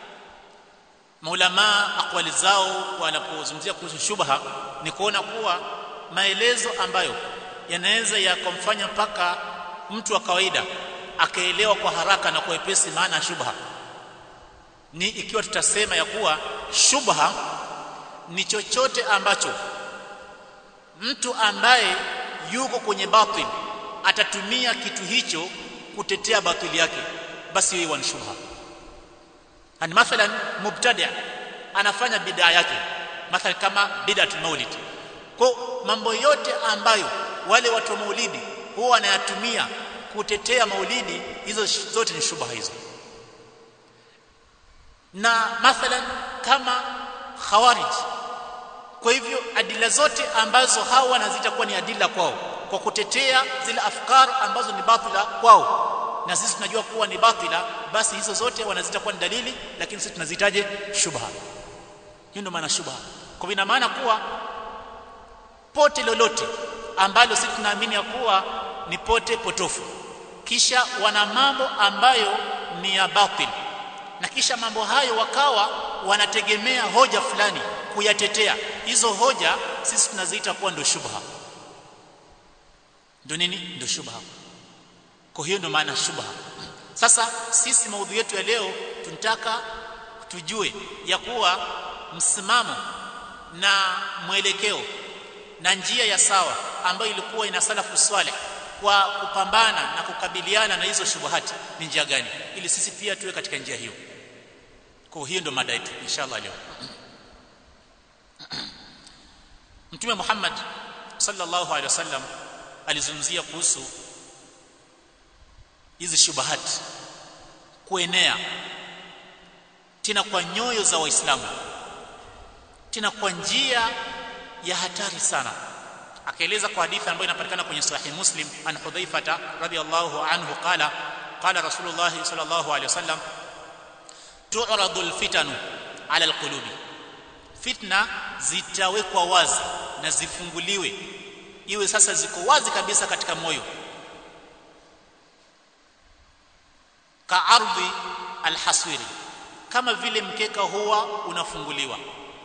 maulama akwali zao wanapozungumzia kuhusu shubha ni kuona kuwa maelezo ambayo yanaweza yakamfanya mpaka mtu wa kawaida akaelewa kwa haraka na kwa wepesi maana ya shubha ni ikiwa tutasema ya kuwa shubha ni chochote ambacho mtu ambaye yuko kwenye batil atatumia kitu hicho kutetea batili yake basi yeye ni shubha ani mathalan mubtadi anafanya bid'a yake mathalan kama bid'atul maulid kwa mambo yote ambayo wale watu wa maulidi huwa wanayatumia kutetea maulidi hizo zote ni shubha hizo na mathalan kama khawarij kwa hivyo adila zote ambazo hawa wanazita kuwa ni adila kwao kwa kutetea zile afkar ambazo ni batila kwao na sisi tunajua kuwa ni batila basi hizo zote wanazita kuwa ni dalili lakini sisi tunazitaje shubha hiyo ndio maana shubha kwa ina maana kuwa pote lolote ambalo sisi tunaamini ya kuwa ni pote potofu kisha wana mambo ambayo ni ya batil na kisha mambo hayo wakawa wanategemea hoja fulani kuyatetea hizo hoja sisi tunaziita kuwa ndio shubha ndio nini ndio shubha kwa hiyo ndio maana shubha sasa sisi maudhui yetu ya leo tunataka tujue ya kuwa msimamo na mwelekeo na njia ya sawa ambayo ilikuwa ina salafu swaleh kwa kupambana na kukabiliana na hizo shubuhati ni njia gani ili sisi pia tuwe katika njia hiyo kwa hiyo ndio mada yetu inshallah leo Mtume Muhammad sallallahu alaihi wasallam alizungumzia kuhusu hizi shubuhati kuenea tena kwa nyoyo za waislamu tena kwa njia ya hatari sana akaeleza kwa hadithi ambayo inapatikana kwenye sahih muslim an hudhaifata radhiyallahu anhu qala qala rasulullah sallallahu alaihi wasallam tu'radu alfitanu ala alqulubi fitna zitawekwa wazi na zifunguliwe iwe sasa ziko wazi kabisa katika moyo ka ardhi alhaswiri kama vile mkeka huwa unafunguliwa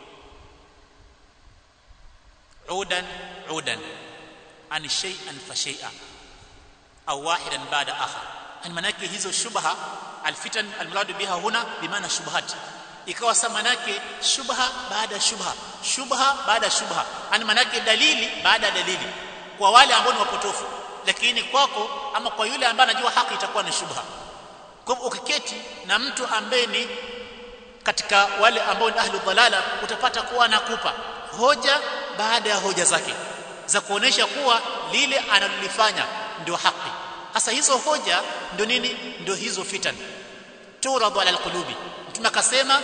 udan udan an shay'an fa shay'a au wahidan ba'da akhar yani manake hizo shubha alfitan almurad biha huna bimaana shubhat ikawa sasa manake shubha baada shubha shubha baada shubha yani manake dalili baada dalili kwa wale ambao ni wapotofu lakini kwako ama kwa yule ambaye anajua haki itakuwa ni shubha kwa hivyo ukiketi na mtu ambaye ni katika wale ambao ni ahlu dhalala utapata kuwa anakupa hoja baada ya hoja zake za kuonesha kuwa lile analolifanya ndio haki hasa hizo hoja ndio nini ndio hizo fitan turadu ala alqulubi mtume akasema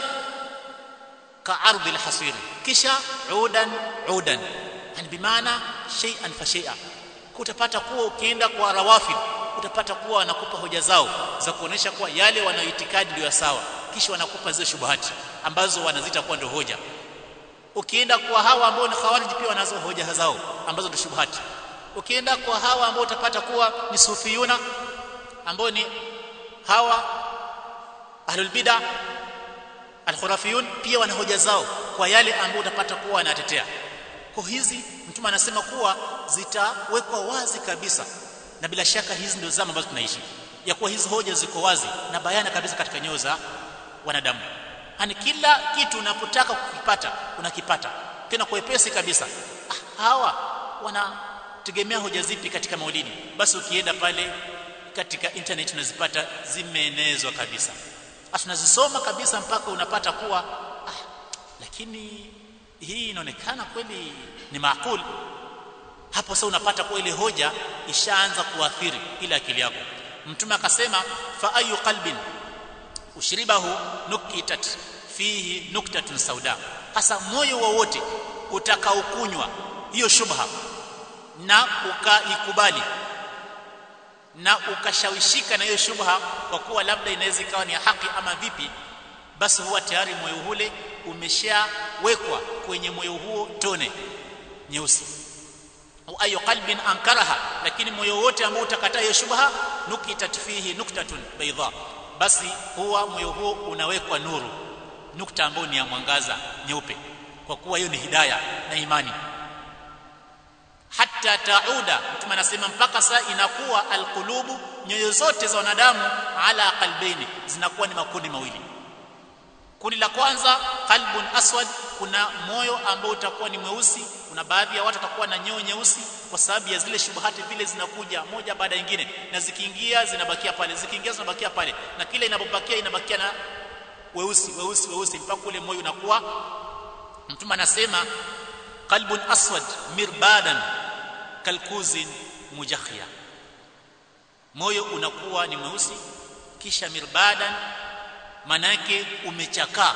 ka ardhi alhasiri kisha udan udan yani bimaana shay'an fa shay'a utapata kuwa ukienda kwa rawafid utapata kuwa wanakupa hoja zao za kuonesha kuwa yale wanayoitikadi ndio sawa kisha wanakupa zile shubuhati ambazo wanazita kuwa ndio hoja ukienda kwa hawa ambao ni khawarij pia wanazo hoja zao ambazo ni shubuhati ukienda kwa hawa ambao utapata kuwa ni sufiyuna ambao ni hawa ahlul bid'a alkhurafiyun pia wana hoja zao kwa yale ambao utapata kuwa wanatetea kwa hizi mtume anasema kuwa zitawekwa wazi kabisa na bila shaka hizi ndio zama ambazo tunaishi ya kuwa hizi hoja ziko wazi na bayana kabisa katika nyoyo za wanadamu yani kila kitu unapotaka kukipata unakipata tena kwa wepesi kabisa ah, hawa wanategemea hoja zipi katika maulidi basi ukienda pale katika internet unazipata zimeenezwa kabisa tunazisoma kabisa mpaka unapata kuwa ah, lakini hii inaonekana kweli ni maakuli hapo sasa unapata kuwa ile hoja ishaanza kuathiri ile akili yako mtume akasema fa ayu qalbin ushribahu nukitat fihi nuktatun sauda hasa moyo wowote utakaokunywa hiyo shubha na ukaikubali na ukashawishika na hiyo shubha kwa kuwa labda inaweza ikawa ni haki ama vipi basi huwa tayari moyo ule umeshawekwa kwenye moyo huo tone nyeusi au ayu qalbin ankaraha lakini moyo wote ambao utakataa hiyo shubha nukitat fihi nuktatun baydha basi huwa moyo huo unawekwa nuru nukta ambayo ni ya mwangaza nyeupe kwa kuwa hiyo ni hidaya na imani hatta tauda mtume anasema mpaka saa inakuwa alqulubu nyoyo zote za wanadamu ala qalbaini zinakuwa ni makundi mawili kundi la kwanza qalbun aswad kuna moyo ambao utakuwa ni mweusi kuna baadhi ya watu watakuwa na nyoyo nyeusi kwa sababu ya zile shubuhati vile zinakuja moja baada ya nyingine na zikiingia zinabakia pale zikiingia zinabakia pale na kile inapobakia inabakia na weusi weusi weusi mpaka ule moyo unakuwa mtume anasema qalbun aswad mirbadan kalkuzin mujakhia moyo unakuwa ni mweusi kisha mirbadan manake umechakaa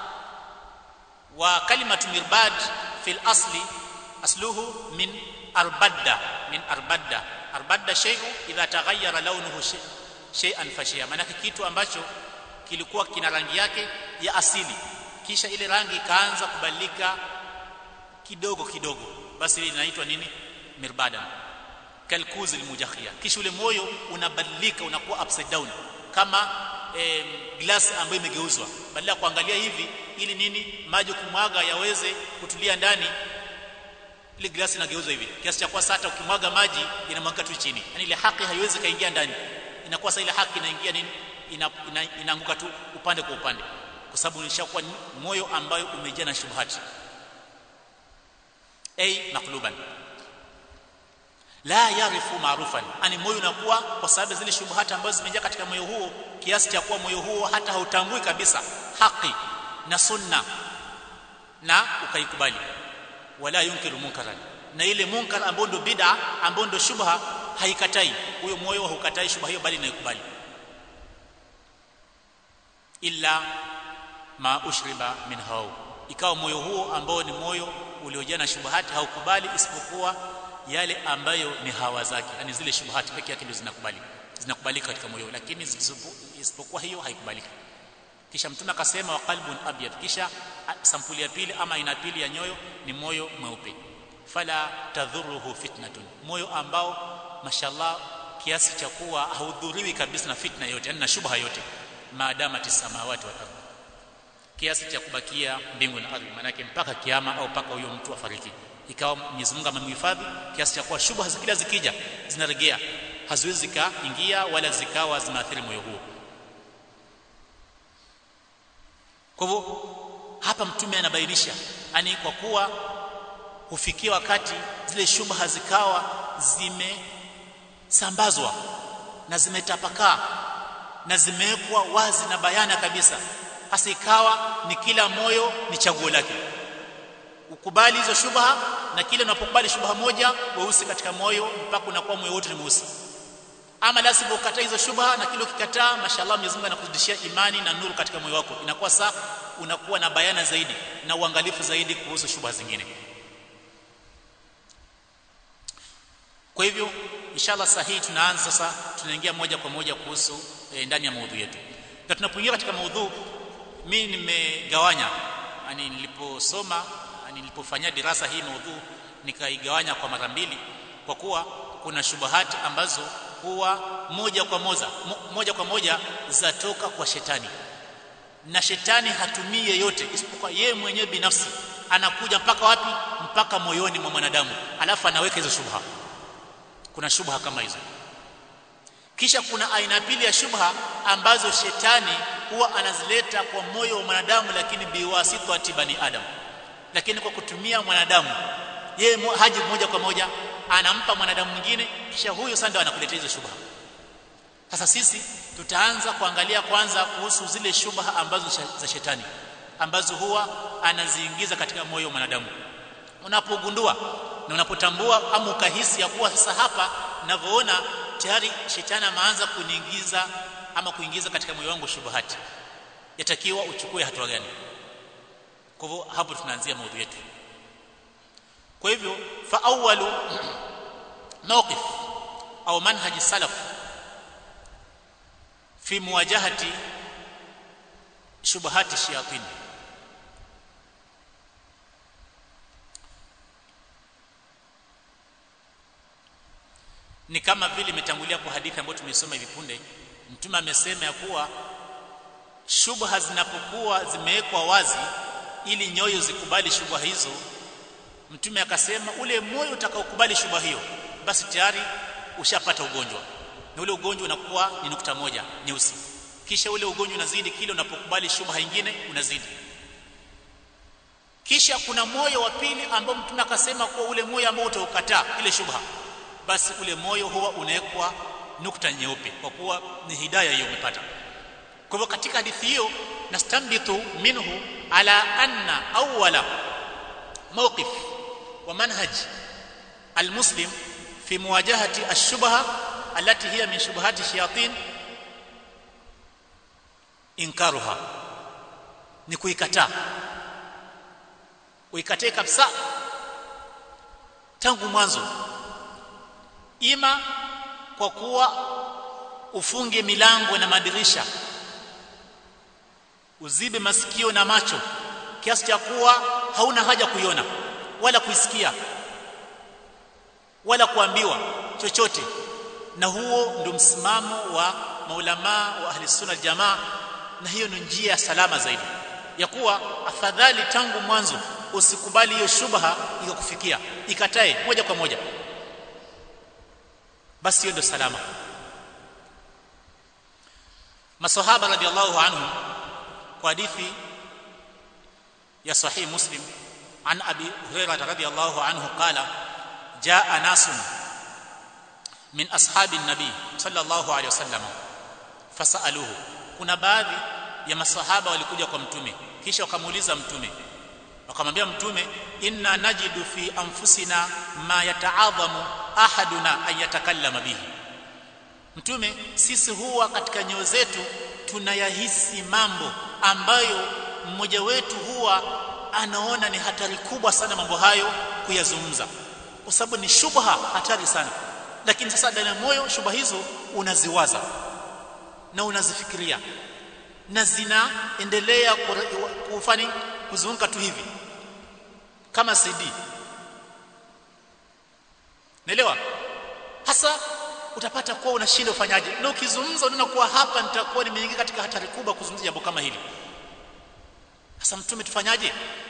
wa kalimatu mirbad fil asli asluhu min arbadda min arbadda arbadda shay'u idha taghayyara launuhu shay'an fashia manake kitu ambacho kilikuwa kina rangi yake ya asili kisha ile rangi ikaanza kubadilika kidogo kidogo basi ile inaitwa nini mirbadan kalkuzi almujakhia kisha ule moyo unabadilika unakuwa upside down kama eh, glass ambayo imegeuzwa badala ya kuangalia hivi ili nini maji kumwaga yaweze kutulia ndani ile glasi inageuzwa hivi kiasi cha kuwa hata ukimwaga maji inamwaga tu chini yani ile haki haiwezi kaingia ndani inakuwa sasa ile haki inaingia nini ina, ina, inaanguka tu upande kwa upande kwa sababu ilishakuwa moyo ambayo umejaa na shubhati ay maqluban la yarifu maarufan ani moyo unakuwa kwa sababu zile shubhati ambazo zimejaa katika moyo huo kiasi cha kuwa moyo huo hata hautambui kabisa haki na sunna na ukaikubali wala yunkiru munkaran na ile munkar ambao ndo bid'a ambao ndo shubha haikatai huyo moyo haukatai shubha hiyo bali inaikubali illa ma ushriba min hawa ikawa moyo huo ambao ni moyo uliojaa na shubahati haukubali isipokuwa yale ambayo ni hawa zake yani zile shubahati pekee yake ndio zinakubali zinakubalika katika moyo lakini isipokuwa hiyo haikubaliki kisha mtume akasema wa qalbun abyad kisha sampuli ya pili ama aina pili ya nyoyo ni moyo mweupe fala tadhuruhu fitnatun moyo ambao mashallah kiasi cha kuwa haudhuriwi kabisa na fitna yote yani na shubha yote maadama tisamawati wal ardh kiasi cha kubakia mbingu na ardhi manake mpaka kiama au mpaka huyo mtu afariki ikawa Mwenyezi Mungu amemhifadhi kiasi cha kuwa shubha zikila zikija zinaregea haziwezi zikaingia wala zikawa zinaathiri moyo huo kwa hivyo hapa mtume anabainisha yani kwa kuwa hufikia wakati zile shubha zikawa zimesambazwa na zimetapakaa na zimewekwa wazi na bayana kabisa hasa ikawa ni kila moyo ni chaguo lake ukubali hizo shubha na kile unapokubali shubha moja weusi katika moyo mpaka unakuwa moyo wote ni mweusi ama la sivyo ukataa hizo shubha na kile ukikataa mashallah Mwenyezi Mungu anakuzidishia imani na nuru katika moyo wako inakuwa saa unakuwa na bayana zaidi na uangalifu zaidi kuhusu shubha zingine kwa hivyo inshallah sahihi tunaanza sasa tunaingia moja kwa moja kuhusu e, ndani ya maudhui yetu na tunapoingia katika maudhui mimi nimegawanya yani niliposoma yani nilipofanyia dirasa hii maudhui nikaigawanya kwa mara mbili kwa kuwa kuna shubahati ambazo huwa moja kwa moja mo, moja kwa moja zatoka kwa shetani na shetani hatumii yeyote isipokuwa yeye mwenyewe binafsi anakuja mpaka wapi mpaka moyoni mwa mwanadamu alafu anaweka hizo shubha kuna shubha kama hizo kisha kuna aina pili ya shubha ambazo shetani huwa anazileta kwa moyo wa mwanadamu lakini biwasitati bani adam lakini kwa kutumia mwanadamu yeye haji moja kwa moja anampa mwanadamu mwingine kisha huyo sasa ndio anakuletea hizo shubha sasa sisi tutaanza kuangalia kwanza kuhusu zile shubha ambazo za shetani ambazo huwa anaziingiza katika moyo wa mwanadamu unapogundua na unapotambua ama ukahisi ya kuwa sasa hapa ninavyoona tayari shetani ameanza kuniingiza ama kuingiza katika moyo wangu shubuhati yatakiwa uchukue hatua gani kwa hivyo hapo tunaanzia maudhui yetu kwa hivyo fa awwalu mawqif au manhaji salaf fi muwajahati shubuhati shayatin ni kama vile imetangulia kwa hadithi ambayo tumesoma hivi punde mtume amesema ya kuwa shubha zinapokuwa zimewekwa wazi ili nyoyo zikubali shubha hizo mtume akasema ule moyo utakaokubali shubha hiyo basi tayari ushapata ugonjwa na ule ugonjwa unakuwa ni nukta moja nyeusi kisha ule ugonjwa unazidi kile unapokubali shubha nyingine unazidi kisha kuna moyo wa pili ambao mtume akasema kuwa ule moyo ambao utaukataa ile shubha basi ule moyo huwa unawekwa nukta nyeupe kwa kuwa ni hidaya hiyo umepata kwa hivyo katika hadithi hiyo nastambitu minhu ala anna awwala mawqif wa manhaj almuslim fi muwajahati ash-shubha allati hiya min shubahati shayatin inkaruha ni kuikataa uikatae kabisa tangu mwanzo ima kwa kuwa ufunge milango na madirisha uzibe masikio na macho kiasi cha kuwa hauna haja kuiona wala kuisikia wala kuambiwa chochote na huo ndio msimamo wa maulama wa ahli sunna jamaa na hiyo ni njia ya salama zaidi ya kuwa afadhali tangu mwanzo usikubali hiyo shubha ikakufikia ikatae moja kwa moja basi hiyo ndio salama masahaba radhiallahu anhum kwa hadithi ya sahih muslim an abi hurairah radhiallahu anhu qala jaa nasun min ashabi nabi sallallahu alayhi wasallam fasaluhu kuna baadhi ya masahaba walikuja kwa mtume kisha wakamuuliza mtume wakamwambia mtume inna najidu fi anfusina ma yataadhamu ahaduna an yatakallama bihi mtume sisi huwa katika nyoyo zetu tunayahisi mambo ambayo mmoja wetu huwa anaona ni hatari kubwa sana mambo hayo kuyazungumza kwa sababu ni shubha hatari sana lakini sasa ndani ya moyo shubha hizo unaziwaza na unazifikiria na zinaendelea kufanya kuzunguka tu hivi kama CD Naelewa? Hasa utapata kuwa unashinda ufanyaje. Na ukizungumza unaona kuwa hapa nitakuwa nimeingia katika hatari kubwa kuzungumza jambo kama hili. Sasa mtume tufanyaje?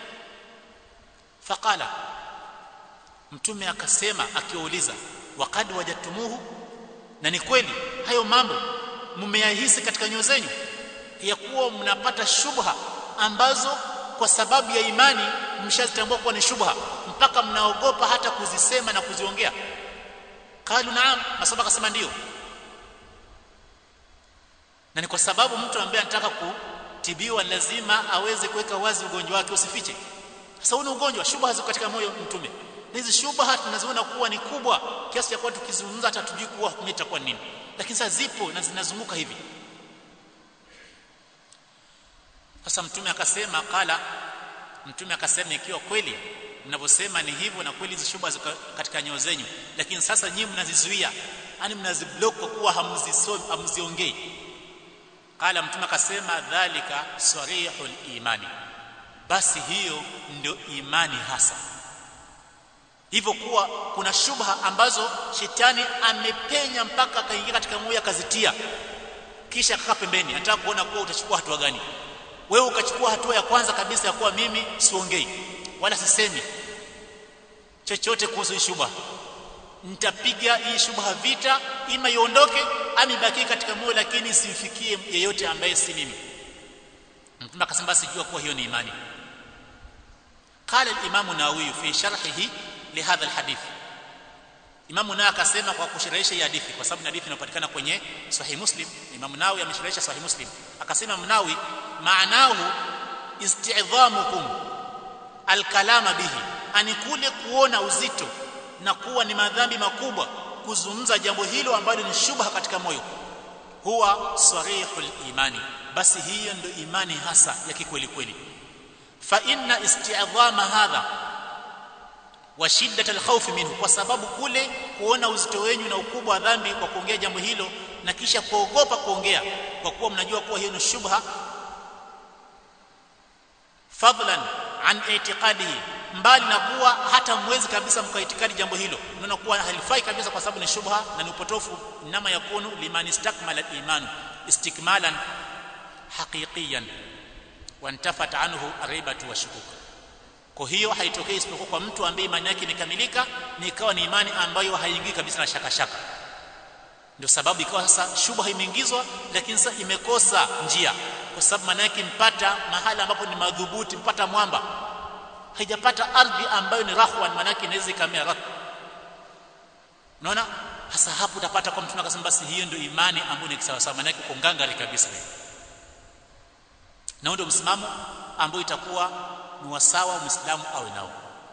Faqala Mtume akasema akiwauliza waqad wajatumuhu na ni kweli hayo mambo mmeyahisi katika nyoyo zenu ya kuwa mnapata shubha ambazo kwa sababu ya imani mshazitambua kuwa ni shubha mpaka mnaogopa hata kuzisema na kuziongea kalu naam masaba akasema ndio na ni kwa sababu mtu ambaye anataka kutibiwa lazima aweze kuweka wazi ugonjwa wake usifiche sasa huu ugonjwa shubha ziko katika moyo mtume hizi shubha tunaziona kuwa ni kubwa kiasi cha kuwa tukizungumza hata tujui kuwa hukumu itakuwa nini lakini sasa zipo na zinazunguka hivi sasa mtume akasema kala mtume akasema ikiwa kweli mnavyosema ni hivyo na kweli hizi shubha ziko katika nyoyo zenyu lakini sasa nyinyi mnazizuia yani mnaziblock kwa kuwa hamzisomi hamziongei kala mtume akasema dhalika sarihul imani basi hiyo ndio imani hasa hivyo kuwa kuna shubha ambazo shetani amepenya mpaka akaingia katika moyo akazitia kisha akakaa pembeni anataka kuona kuwa utachukua hatua gani wewe ukachukua hatua ya kwanza kabisa ya kuwa mimi siongei wala sisemi chochote kuhusu shubha nitapiga hii shubha vita ima iondoke ama ibaki katika moyo lakini simfikie yeyote ambaye si mimi mtume akasema basi jua kuwa hiyo ni imani قال الامام النووي في شرحه لهذا الحديث Imam Nawawi akasema kwa kushirahisha hii hadithi kwa sababu hadithi inapatikana kwenye Sahih Muslim Imam Nawawi ameshirahisha Sahih Muslim akasema Nawawi maanahu isti'dhamukum alkalama bihi ani kule kuona uzito na kuwa ni madhambi makubwa kuzungumza jambo hilo ambalo ni shubha katika moyo huwa sarihul imani basi hiyo ndio imani hasa ya kikweli kweli fa inna isti'dhama hadha wa shiddat alkhawf minhu kwa sababu kule kuona uzito wenyu na ukubwa wa dhambi kwa kuongea jambo hilo na kisha kuogopa kuongea kwa kuwa mnajua kuwa hiyo ni shubha fadlan an i'tiqadihi mbali na kuwa hata mwezi kabisa mkaitikadi jambo hilo unaona kuwa halifai kabisa kwa sababu ni shubha na ni upotofu nama yakunu liman istakmala al-iman istikmalan haqiqiyan wantafat anhu aribatu wa shukuk kwa hiyo haitokei isipokuwa kwa mtu ambaye imani yake imekamilika ni ikawa ni imani ambayo haingii kabisa na shaka shaka ndio sababu ikawa sasa shubha imeingizwa lakini sasa imekosa njia kwa sababu maana yake mpata mahala ambapo ni madhubuti mpata mwamba haijapata ardhi ambayo ni rahwan maana yake inaweza ikamea rak unaona hasa hapo utapata kwa mtume akasema basi hiyo ndio imani ambayo ni sawa sawa maana yake uko ngangari kabisa na ndio msimamo ambao itakuwa ni wasawa muislamu awe nao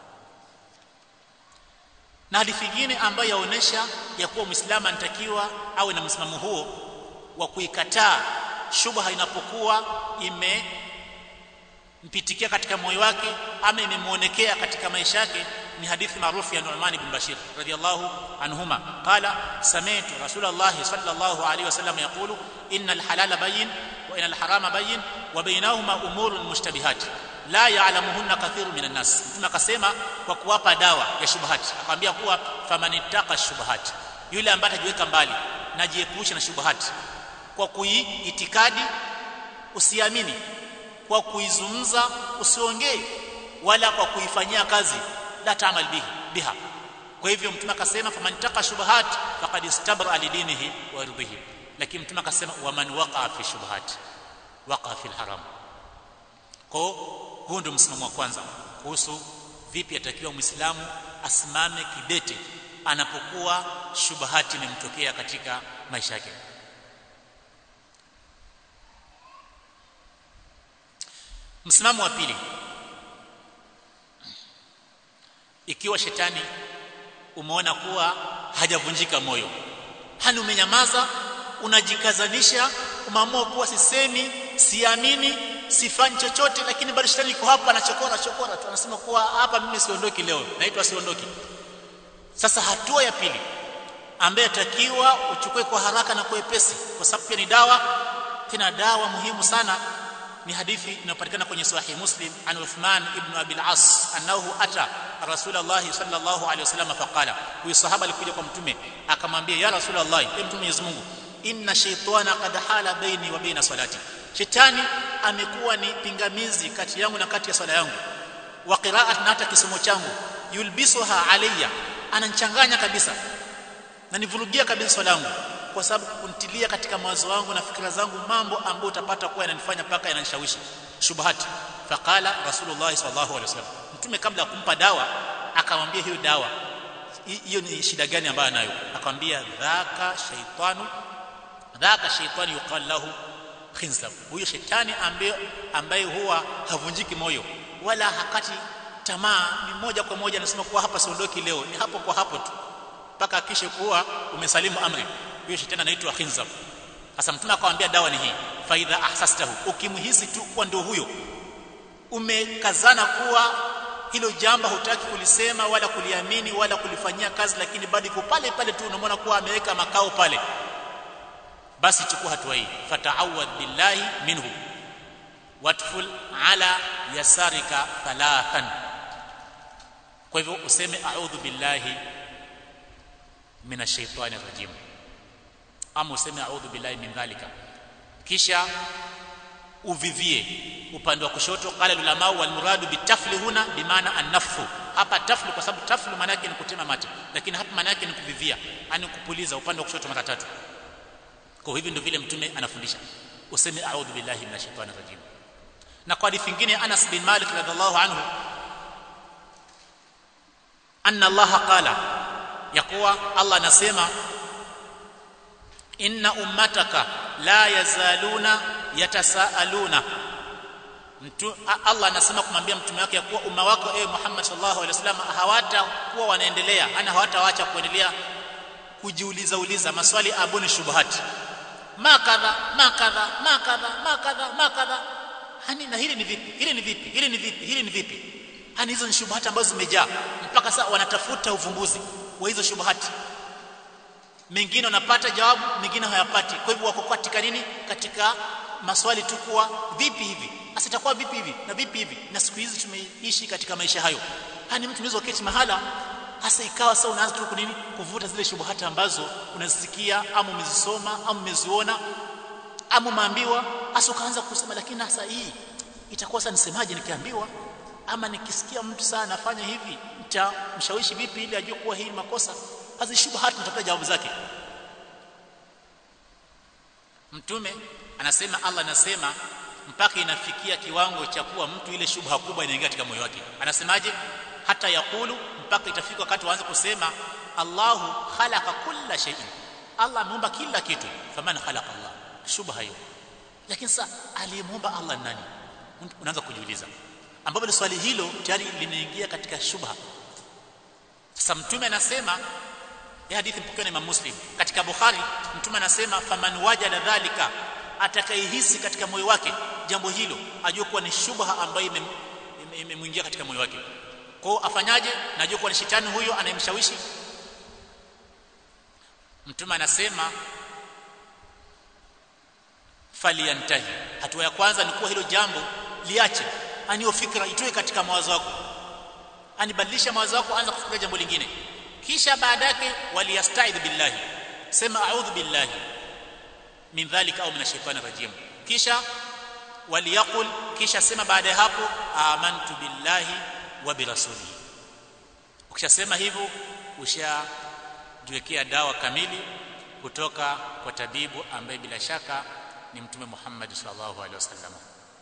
na hadithi nyingine ambayo yaonesha ya kuwa muislamu anatakiwa awe na msimamo huo wa kuikataa shubha inapokuwa imempitikia katika moyo wake ama imemuonekea katika maisha yake ni hadithi maarufu ya Nu'man ibn Bashir radiyallahu anhuma qala sami'tu rasulullah sallallahu alayhi wasallam yaqulu innal halala bayyin wa innal harama bayyin wa bainahuma umurun mushtabihat la ya'lamuhunna kathirun minan nas mtume akasema kwa kuwapa dawa ya shubahati akamwambia kuwa famanittaka shubahati yule ambaye atajiweka mbali na jiepusha na shubahati kwa kuiitikadi usiamini kwa kuizungumza usiongee wala kwa kuifanyia kazi la taamal bihi biha kwa hivyo mtume akasema famanittaka shubahat faqad istabra lidinihi wa irdihi lakini mtume akasema waman waqa fi shubahat waqa fi alharam kwa huo ndio msimamo wa kwanza kuhusu vipi atakiwa muislamu asimame kidete anapokuwa shubahati imemtokea katika maisha yake msimamo wa pili ikiwa shetani umeona kuwa hajavunjika moyo hani umenyamaza unajikazanisha umeamua kuwa sisemi siamini sifanyi chochote lakini bado shetani iko hapa anachokora chokora tu anasema kuwa hapa mimi siondoki leo naitwa siondoki sasa hatua ya pili ambaye atakiwa uchukue kwa haraka na kwa wepesi kwa sababu pia ni dawa tena dawa muhimu sana ni hadithi inayopatikana kwenye sahih muslim an Uthman ibn Abi al-As annahu ata Rasulullah sallallahu alaihi wasallam faqala huyu sahaba alikuja kwa mtume akamwambia ya Rasulullah e mtume Mwenyezi Mungu inna shaytana qad hala baini wa baina salati shetani amekuwa ni pingamizi kati yangu na kati ya swala yangu wa qira'at na hata kisomo changu yulbisuha alayya ananchanganya kabisa na nivurugia kabisa swala yangu kwa sababu kuntilia katika mawazo wangu na fikra zangu mambo ambayo utapata kuwa yananifanya paka yananishawishi shubahati faqala rasulullah sallallahu alaihi wasallam mtume kabla ya kumpa dawa akamwambia hiyo dawa hiyo ni shida gani ambayo anayo akamwambia dhaka shaytanu dhaka shaytanu yuqal lahu khinzab huyo shetani ambaye ambaye huwa havunjiki moyo wala hakati tamaa ni moja kwa moja anasema kuwa hapa siondoki leo ni hapo kwa hapo tu mpaka akishe kuwa umesalimu amri huyo shetani anaitwa khinzab sasa mtume akamwambia dawa ni hii faidha ahsastahu ukimhisi tu kuwa ndio huyo umekazana kuwa hilo jambo hutaki kulisema wala kuliamini wala kulifanyia kazi lakini bado iko pale pale tu unamwona kuwa ameweka makao pale basi chukua hatua hii fata'awad billahi minhu watful ala yasarika thalathan kwa hivyo useme a'udhu billahi minash shaitani rajim ama useme a'udhu billahi min dhalika kisha uvivie upande wa kushoto qala ulama wal muradu bitafli huna bimaana an-nafhu hapa taflu kwa sababu taflu maana yake ni kutema mate lakini hapa maana yake ni kuvivia yani kupuliza upande wa kushoto mara tatu kwa hivyo ndio vile mtume anafundisha useme a'udhu billahi minash shaitani rajim na kwa hadithi nyingine Anas bin Malik radhiallahu anhu anna Allah qala ya kuwa Allah anasema inna ummataka la yazaluna yatasaaluna mtu Allah anasema kumwambia mtume wake ya kuwa umma wako ewe Muhammad sallallahu alaihi wasallam hawatakuwa wanaendelea ana hawataacha kuendelea kujiuliza uliza maswali abuni shubuhati ma kadha ma kadha ma kadha ma kadha ma kadha hani na hili ni vipi hili ni vipi hili ni vipi hili ni vipi hani hizo ni shubuhati ambazo zimejaa mpaka sasa wanatafuta uvumbuzi wa hizo shubuhati mengine wanapata jawabu mengine hayapati kwa hivyo wako katika nini katika maswali tu kuwa vipi hivi sasa itakuwa vipi hivi na vipi hivi na siku hizi tumeishi katika maisha hayo hani mtu unaweza kuketi mahala hasa ikawa sasa unaanza tu kunini kuvuta zile shubuhati ambazo unazisikia ama umezisoma ama umeziona ama umeambiwa hasa ukaanza kusema lakini hasa hii itakuwa sasa nisemaje nikiambiwa ama nikisikia mtu sana anafanya hivi nitamshawishi vipi ili ajue kuwa hii ni makosa hazi shubhat natafuta jawabu zake mtume anasema Allah anasema mpaka inafikia kiwango cha kuwa mtu ile shubha kubwa inaingia katika moyo wake anasemaje hata yakulu mpaka itafika wakati waanze kusema Allahu khalaqa kulla shay'in Allah ameumba kila kitu faman khalaqa Allah shubha hiyo lakini sasa aliyemuumba Allah ni nani unaanza kujiuliza ambapo swali hilo tayari limeingia katika shubha sasa mtume anasema ya hadithi mpokewa na Imam Muslim katika Bukhari mtume anasema faman wajada dhalika atakayehisi katika moyo wake jambo hilo ajue kuwa ni shubha ambayo imemwingia katika moyo wake kwao afanyaje najua kuwa ni shetani huyo anayemshawishi mtume anasema faliyantahi hatua ya kwanza ni kuwa hilo jambo liache aniyo fikra itoe katika mawazo yako anibadilisha mawazo yako anza kufikiria jambo lingine kisha baada yake waliyastaidh billahi sema a'udhu billahi min dhalika au min ash-shaytani rajim kisha waliyaqul kisha sema baada ya hapo amantu billahi wa birasulihi ukishasema hivyo ushajiwekea dawa kamili kutoka kwa tabibu ambaye bila shaka ni mtume Muhammad sallallahu alaihi wasallam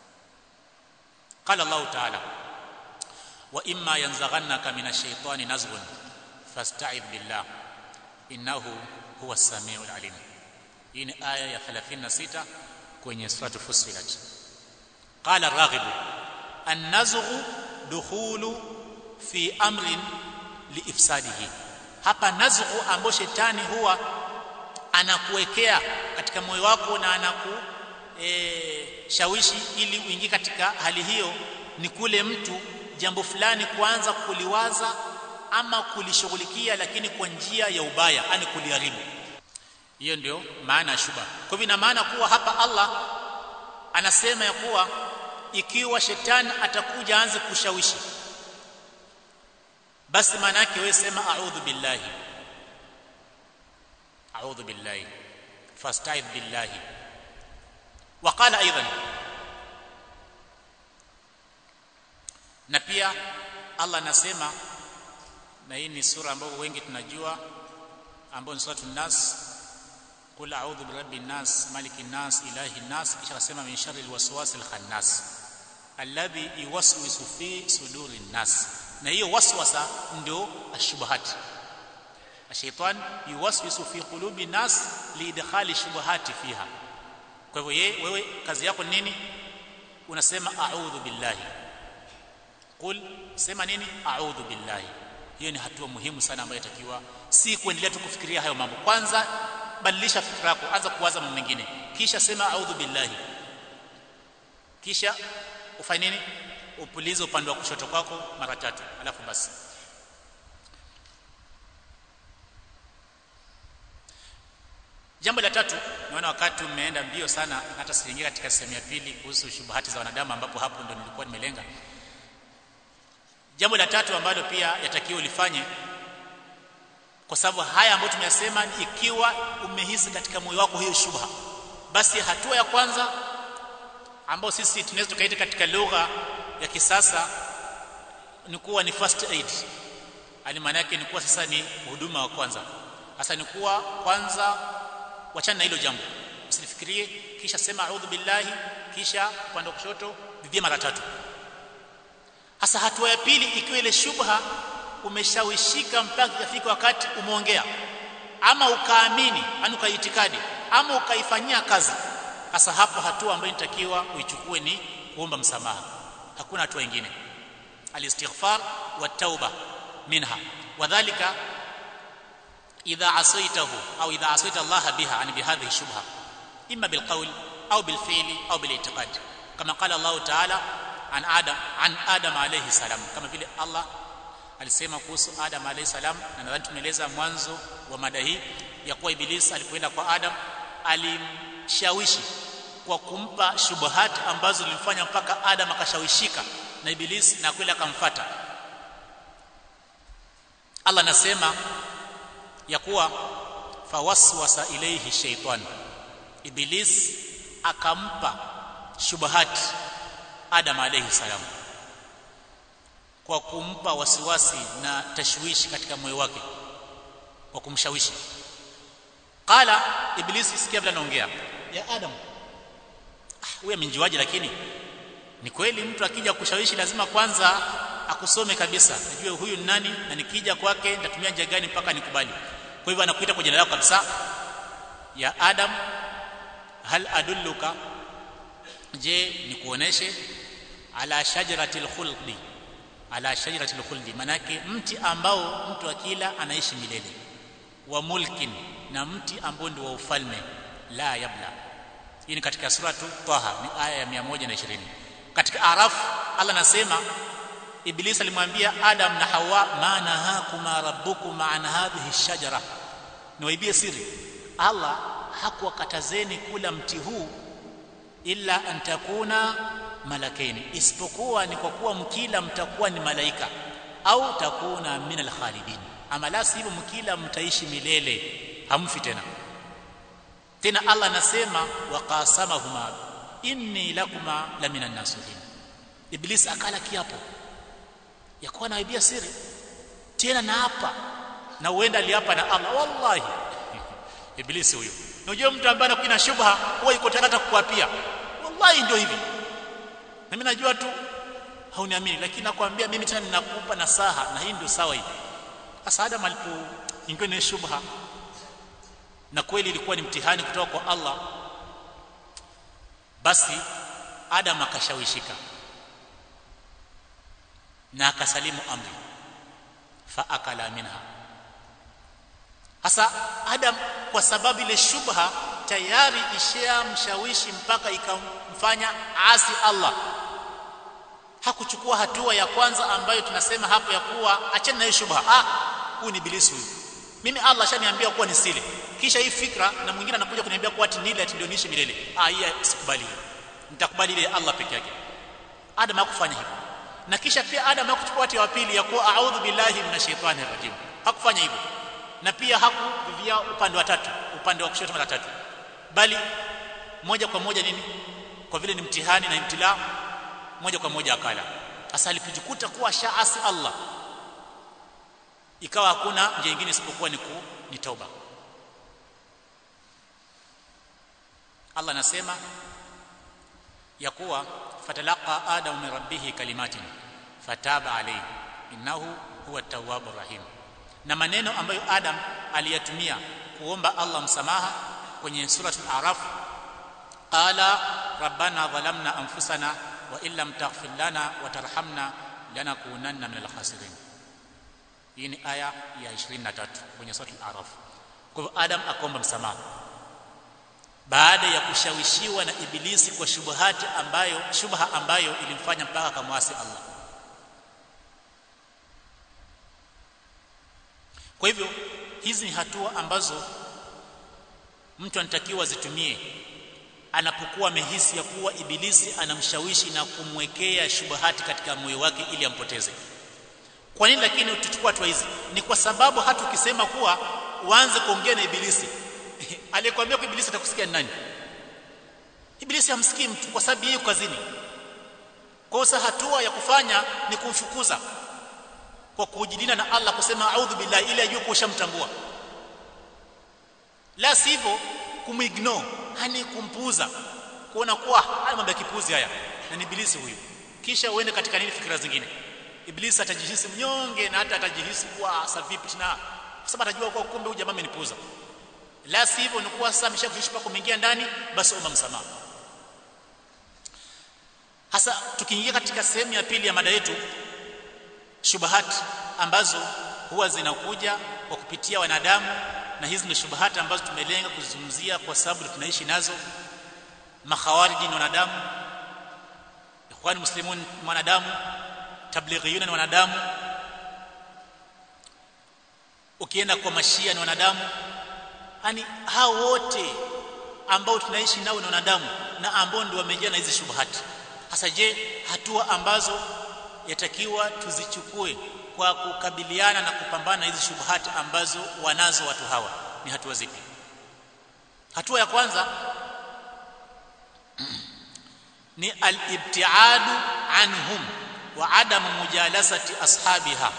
qala Allah ta'ala wa imma yanzaghannaka minash shaitani nazghun fasta'idh billah innahu huwa as-sami'ul alim hii ni aya ya 36 kwenye sura Fussilat qala ar-raghib an-nazghu dukhulu fi amrin liifsadihi hapa nazghu ambayo shetani huwa anakuwekea katika moyo wako na anaku e, shawishi ili uingie katika hali hiyo ni kule mtu jambo fulani kuanza kuliwaza ama kulishughulikia lakini kwa njia ya ubaya yani kuliharibu hiyo ndio maana ya shuba kwa hivyo ina maana kuwa hapa Allah anasema ya kuwa ikiwa shetani atakuja aanze kushawishi basi maana yake wewe sema a'udhu billahi a'udhu billahi fasta'idh billahi وقال ايضا na pia Allah anasema na hii ni sura ambayo wengi tunajua ambayo ni suratul nas qul a'udhu birabbin nas malikin nas ilahin nas kisha akasema min sharril waswasil khannas alladhi yuwaswisu fi sudurin nas na hiyo waswasa ndio ashubuhat ashaitan yuwaswisu fi qulubi nas liidkhali shubuhati fiha kwa hivyo yeye wewe kazi yako nini unasema a'udhu billahi qul sema nini a'udhu billahi hiyo ni hatua muhimu sana ambayo itakiwa si kuendelea tu kufikiria hayo mambo kwanza badilisha fikra yako anza kuwaza mambo mengine kisha sema a'udhu billahi kisha ufanye nini upulize upande wa kushoto kwako mara tatu alafu basi jambo la tatu naona wakati umeenda mbio sana hata siingia katika sehemu ya pili kuhusu shubuhati za wanadamu ambapo hapo ndo nilikuwa nimelenga jambo la tatu ambalo pia yatakiwa ulifanye kwa sababu haya ambayo tumeyasema ikiwa umehisi katika moyo wako hiyo shubha basi hatua ya kwanza ambayo sisi tunaweza tukaita katika lugha ya kisasa ni kuwa ni first aid yani maana yake ni kuwa sasa ni huduma wa kwanza hasa ni kuwa kwanza wachana na hilo jambo usilifikirie kisha sema a'udhu billahi kisha upande wa kushoto bibia mara tatu hasa hatua ya pili ikiwa ile shubha umeshawishika mpaka ikafika wakati umeongea ama ukaamini yani ukaitikadi ama ukaifanyia kazi hasa hapo hatua ambayo inatakiwa uichukue ni kuomba msamaha hakuna hatua nyingine alistighfar wa tauba minha wadhālika idha asaitahu au idha asaita Allah biha yani bihadhihi shubha imma bilqawl au bilfi'li au bili'tiqad kama qala Allah ta'ala an adam an adam alayhi salam kama vile Allah alisema kuhusu Adam alayhi salam na nadhani tumeeleza mwanzo wa mada hii ya kuwa Iblis alipoenda kwa Adam alimshawishi kwa kumpa shubuhat ambazo zilimfanya mpaka Adam akashawishika na Iblis na kweli akamfata Allah anasema ya kuwa fawaswasa ilayhi shaytan Iblis akampa shubuhat Adam alayhi salam kwa kumpa wasiwasi na tashwishi katika moyo wake kwa kumshawishi qala iblisi sikia vile anaongea ya adam huyu amenjuaje lakini ni kweli mtu akija kushawishi lazima kwanza akusome kabisa ajue huyu ni nani na nikija kwake nitatumia njia gani mpaka nikubali kwa hivyo anakuita kwa jina lako kabisa ya adam hal adulluka je nikuoneshe ala shajaratil khuldi ala shajaratil khuldi manake mti ambao mtu akila anaishi milele wa mulkin na mti ambao ndio wa ufalme la yabla hii ni katika sura tu Taha ni aya ya 120 katika Araf Allah anasema Iblis alimwambia Adam na Hawa ma nahakuma rabbukuma an hadhihi shajara niwaibie siri Allah hakuwakatazeni kula mti huu illa an takuna malakaini isipokuwa ni kwa kuwa mkila mtakuwa ni malaika au takuna min alkhalidin ama la sivyo mkila mtaishi milele hamfi tena tena Allah anasema waqasamahuma inni lakuma la minan nasihin iblis akala kiapo ya kuwa naibia siri tena na hapa na huenda aliapa na Allah wallahi iblisi huyo unajua mtu ambaye anakuwa na shubha huwa yuko tayari kukuapia wallahi ndio hivi na mimi najua tu hauniamini lakini nakwambia mimi tena ninakupa nasaha na hii ndio sawa hii sasa Adam alipoingiwa na shubha na kweli ilikuwa ni mtihani kutoka kwa Allah basi Adam akashawishika na akasalimu amri fa akala minha hasa Adam kwa sababu ile shubha tayari ishamshawishi mpaka ikamfanya asi Allah hakuchukua hatua ya kwanza ambayo tunasema hapo ya kuwa achana na hiyo shubha ah huyu ni ibilisi huyu mimi Allah ashaniambia kuwa nisile kisha hii fikra na mwingine anakuja kuniambia kuwa ati nile ati ndio niishi milele ah hii sikubali nitakubali ile Allah peke yake Adam hakufanya hivyo na kisha pia Adam hakuchukua hatua ya pili ya kuwa a'udhu billahi minash shaitani rajim hakufanya hivyo na pia hakuvivia upande wa tatu upande wa kushoto mara tatu bali moja kwa moja nini kwa vile ni mtihani na imtila moja kwa moja akala hasa alipojikuta kuwa shaasi Allah ikawa hakuna njia nyingine isipokuwa ni ku ni tauba Allah anasema ya kuwa fatalaqa adamu min rabbih kalimatin fataba alayhi innahu huwa tawwabur rahim na maneno ambayo Adam aliyatumia kuomba Allah msamaha kwenye suratul araf qala rabbana dhalamna anfusana wa illam taghfir lana wa tarhamna lanakunanna minal khasirin hii ni aya ya 23 kwenye suratul araf kwa hivyo Adam akaomba msamaha baada ya kushawishiwa na ibilisi kwa shubuhati ambayo shubha ambayo ilimfanya mpaka akamwasi Allah kwa hivyo hizi ni hatua ambazo mtu anatakiwa zitumie anapokuwa amehisi ya kuwa ibilisi anamshawishi na kumwekea shubuhati katika moyo wake ili ampoteze kwa nini lakini tuchukua hatua hizi ni kwa sababu hata ukisema kuwa uanze kuongea na ibilisi aliyekwambia kwa ibilisi atakusikia ni nani ibilisi hamsikii mtu kwa sababu yeye kazini kwa hiyo hatua ya kufanya ni kumfukuza kwa kujidina na Allah kusema a'udhu billahi ili ajue kushamtambua la sivyo kumignore hani kumpuuza kuona kuwa haya mambo ya kipuzi haya na ni ibilisi huyu kisha uende katika nini fikra zingine ibilisi atajihisi mnyonge na hata atajihisi kuwa sasa vipi tena kwa sababu atajua kuwa kumbe huyu jamaa amenipuuza la sivyo ni kuwa sasa ameshakuishi pako kuingia ndani basi omba msamaha hasa tukiingia katika sehemu ya pili ya mada yetu shubahat ambazo huwa zinakuja kwa kupitia wanadamu na hizi ni shubahat ambazo tumelenga kuzungumzia kwa sababu tunaishi nazo makhawariji ni wanadamu ikhwan muslimun ni wanadamu tablighiyuna ni wanadamu ukienda kwa mashia ni wanadamu yani hao wote ambao tunaishi nao ni wanadamu na ambao ndio wamejaa na hizi shubuhati hasa je hatua ambazo yatakiwa tuzichukue kwa kukabiliana na kupambana na hizi shubuhati ambazo wanazo watu hawa ni hatua zipi hatua ya kwanza ni al-ibtiadu anhum wa adamu mujalasati ashabiha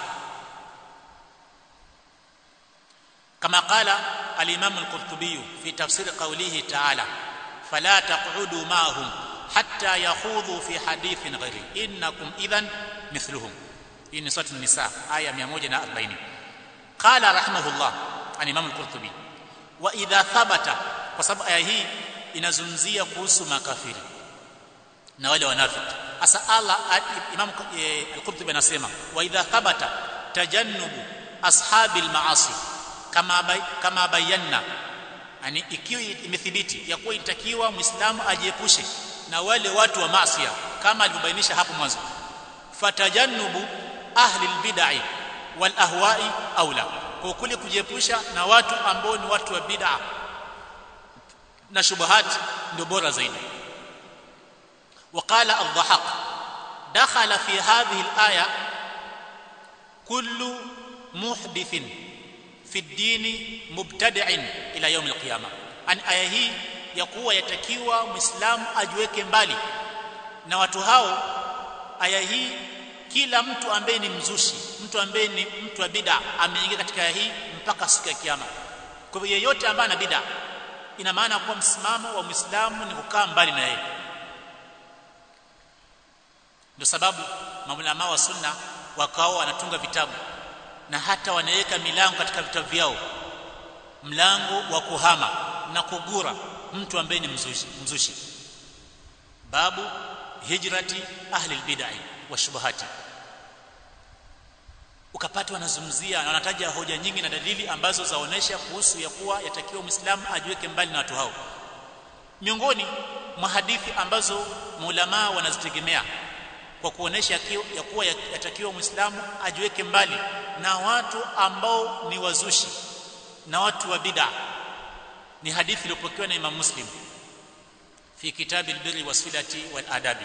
kama qala al-imam al-qurtubi fi tafsir qawlihi ta'ala fala taq'udu ma'ahum hatta yakhudhu fi hadithin ghairi innakum idhan mithluhum hii ni sura an-nisa aya 140 qala rahimahullah al-imam al-qurtubi wa idha thabata kwa sababu aya hii inazungumzia kuhusu makafiri na wale wanafiki asa Allah imam al-qurtubi anasema wa idha thabata tajannubu ashabil maasi kama bay, kama bayanna yani ikiwa imethibiti ya kuwa itakiwa muislamu ajiepushe na wale watu wa maasi kama alivyobainisha hapo mwanzo fatajannubu ahli albid'i wal ahwa'i aula kwa kule kujiepusha na watu ambao ni watu wa bid'a na shubuhat ndio bora zaidi وقال الضحاك دخل في هذه الآية كل محدث في الدين مبتدع إلى يوم القيامة أن آية hii ya kuwa yatakiwa muislamu ajiweke mbali na watu hao aya hii kila mtu ambaye ni mzushi mtu ambaye ni mtu wa bid'a ameingia katika aya hii mpaka siku ya kiyama kwa hivyo yeyote ambaye ana bid'a ina maana kuwa msimamo wa muislamu ni kukaa mbali na yeye ndio sababu maulama wa sunna wakao wanatunga vitabu na hata wanaweka milango katika vitabu vyao mlango wa kuhama na kugura mtu ambaye ni mzushi, mzushi. babu hijrati ahli albid'ah wa shubuhati ukapata wanazungumzia na wanataja hoja nyingi na dalili ambazo zaonesha kuhusu ya kuwa yatakiwa muislamu ajiweke mbali na watu hao miongoni mwa hadithi ambazo maulama wanazitegemea kwa kuonesha ya kuwa yatakiwa muislamu ajiweke mbali na watu ambao ni wazushi na watu wa bid'a ni hadithi iliyopokewa na Imam Muslim fi kitabi albirri wasilati wal adabi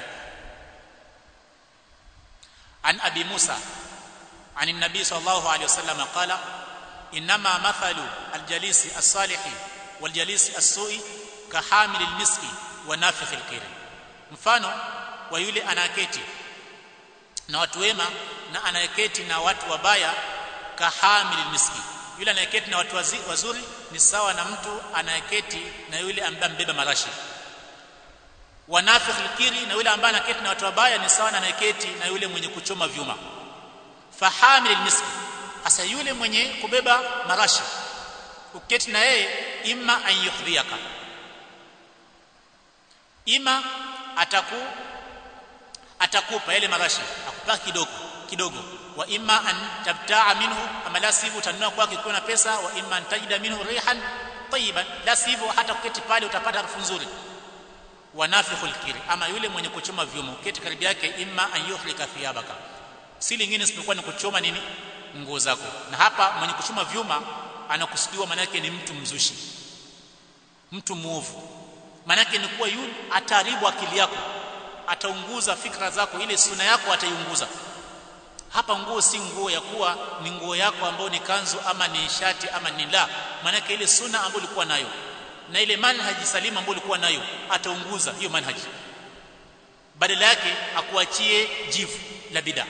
an abi Musa عن النبي صلى الله عليه وسلم قال انما مثل الجليس الصالح والجليس السوء كحامل المسك ونافخ الكير mfano wa yule anaketi na watu wema na anayeketi na watu wabaya kahamil miski yule anayeketi na watu wazi, wazuri ni sawa na mtu anayeketi na yule ambaye mbeba marashi wanafikh alkiri na yule ambaye anaketi na watu wabaya ni sawa na anayeketi na yule mwenye kuchoma vyuma fahamil almiski hasa yule mwenye kubeba marashi uketi na yeye imma an yukhdhiyaka ima ataku atakupa yale marashi akupa kidogo kidogo wa imma an tabtaa minhu ama la sivyo utanunua kwake ukiwa na pesa wa imma an tajida minhu rihan tayyiban la sivyo hata kuketi pale utapata harufu nzuri wa nafikhul kiri ama yule mwenye kuchoma vyuma uketi karibu yake imma an yuhlika thiyabaka si lingine isipokuwa ni kuchoma nini nguo zako na hapa mwenye kuchoma vyuma anakusudiwa manake ni mtu mzushi mtu muovu manake ni kuwa yule ataharibu akili yako ataunguza fikra zako ile suna yako ataiunguza hapa nguo si nguo ya kuwa ni nguo yako ambayo ni kanzu ama ni shati ama ni la maanake ile suna ambayo ulikuwa nayo na ile manhaji salima ambayo ulikuwa nayo ataunguza hiyo manhaji badala yake akuachie jivu la bid'a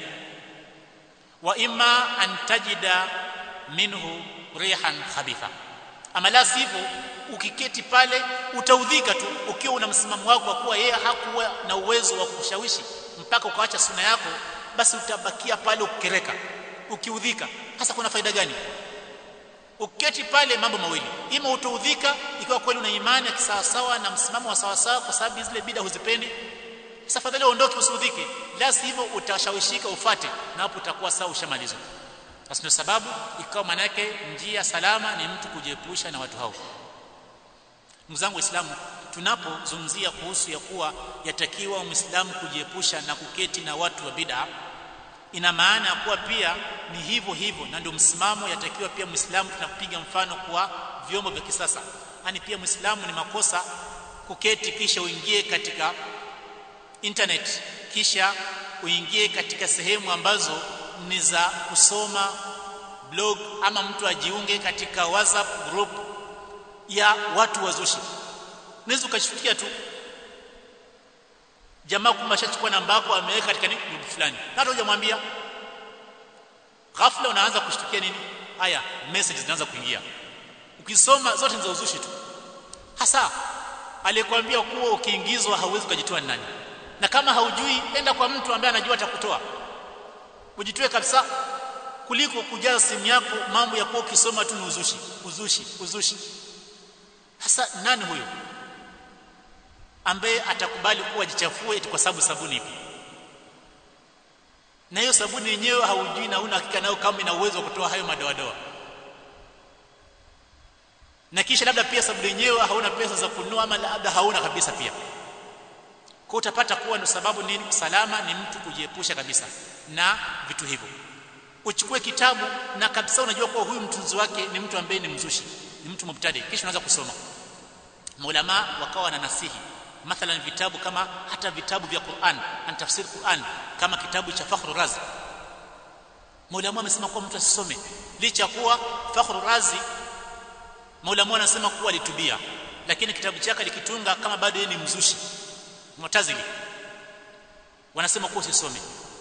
wa imma an tajida minhu rihan khabitha ama la sivyo ukiketi pale utaudhika tu ukiwa una msimamo wako wa kuwa yeye hakuwa na uwezo wa kushawishi mpaka ukaacha suna yako basi utabakia pale ukikereka ukiudhika hasa kuna faida gani ukiketi pale mambo mawili ima utaudhika ikiwa kweli una imani ya kisawasawa na msimamo wa sawasawa kwa sababu zile bida huzipendi sasa fadhali uondoke usiudhike la sivyo utashawishika ufate na hapo utakuwa sawa ushamalizwa basi ndio sababu ikawa manake njia salama ni mtu kujiepusha na watu hao ndugu zangu waislamu tunapozungumzia kuhusu ya kuwa yatakiwa muislamu kujiepusha na kuketi na watu wa bid'a ina maana ya kuwa pia ni hivyo hivyo na ndio msimamo yatakiwa pia muislamu tunakupiga mfano kwa vyombo vya kisasa yani pia muislamu ni makosa kuketi kisha uingie katika internet kisha uingie katika sehemu ambazo ni za kusoma blog ama mtu ajiunge katika whatsapp group ya watu wazushi unaweza ukashukia tu jamaa kumbe ashachukua namba yako ameweka katika nini group fulani na hata hujamwambia ghafla unaanza kushtukia nini haya messages zinaanza kuingia ukisoma zote ni za uzushi tu hasa aliyekwambia kuwa ukiingizwa hauwezi kujitoa nani na kama haujui enda kwa mtu ambaye anajua atakutoa ujitoe kabisa kuliko kujaza simu yako mambo ya kuwa ukisoma tu ni uzushi uzushi uzushi hasa nani huyo ambaye atakubali kuwa ajichafue eti kwa sababu sabuni ipi na hiyo sabuni yenyewe haujui na una hakika nayo kama ina uwezo wa kutoa hayo madoadoa na kisha labda pia sabuni yenyewe hauna pesa za kununua ama labda hauna kabisa pia kwa utapata kuwa ndio sababu nini salama ni mtu kujiepusha kabisa na vitu hivyo uchukue kitabu na kabisa unajua kuwa huyu mtunzi wake ni mtu ambaye ni mzushi ni mtu mubtadi kisha unaanza kusoma maulama wakawa na nasihi mathalan vitabu kama hata vitabu vya Qur'an an tafsir Qur'an kama kitabu cha Fakhru Razi maulama amesema kuwa mtu asisome licha kuwa Fakhru Razi maulama anasema kuwa alitubia lakini kitabu chake likitunga kama bado yeye ni mzushi mutazili wanasema kuwa usisome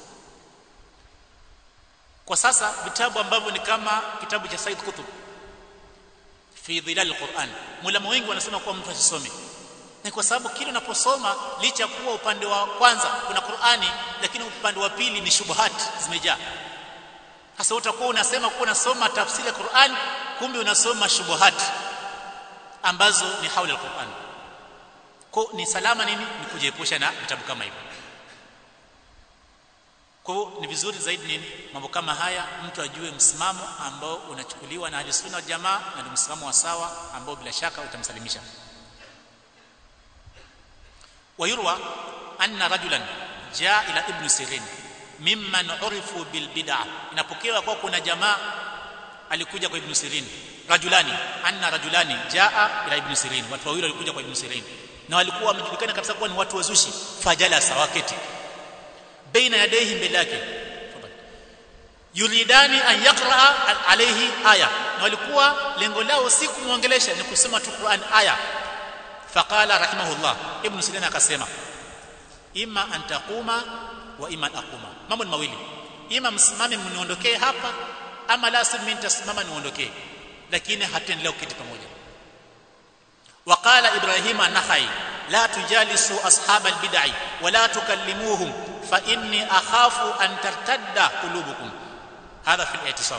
kwa sasa vitabu ambavyo ni kama kitabu cha Said Qutb fi dhilal alquran mulama wengi wanasema kuwa mtu asisome ni kwa sababu kile unaposoma licha kuwa upande wa kwanza kuna Qur'ani lakini upande wa pili ni shubuhat zimejaa sasa utakuwa unasema kuwa unasoma tafsiri ya Qur'an kumbe unasoma shubuhat ambazo ni haula al-Qur'an kwa ni salama nini ni kujiepusha na vitabu kama hivyo kwa ni vizuri zaidi nini mambo kama haya mtu ajue msimamo ambao unachukuliwa na ahlusunna jamaa na ni msimamo wa sawa ambao bila shaka utamsalimisha ويروى أن رجلا جاء إلى ابن سيرين ممن عرفوا بالبدعة inapokewa kwa kuna jamaa alikuja kwa ibn Sirin rajulani anna rajulani jaa ila ibn Sirin watu wawili walikuja kwa ibn Sirin na walikuwa wamejulikana kabisa kuwa ni watu wazushi fajala sawaketi baina yadayhi mbele yake yuridani an yaqra alayhi aya na walikuwa lengo lao si kumuongelesha ni kusema tu Qur'an aya faqala rahimahullah ibn sirin akasema imma an taquma wa imma aquma mambo ni mawili ima msimame mniondokee hapa ama la si mimi nitasimama niondokee lakini hataendelea kuketi pamoja waqala ibrahim an-nakhai la tujalisu ashab al-bid'i wa la tukallimuhum fa inni akhafu an tartadda qulubukum hadha fi al-i'tisam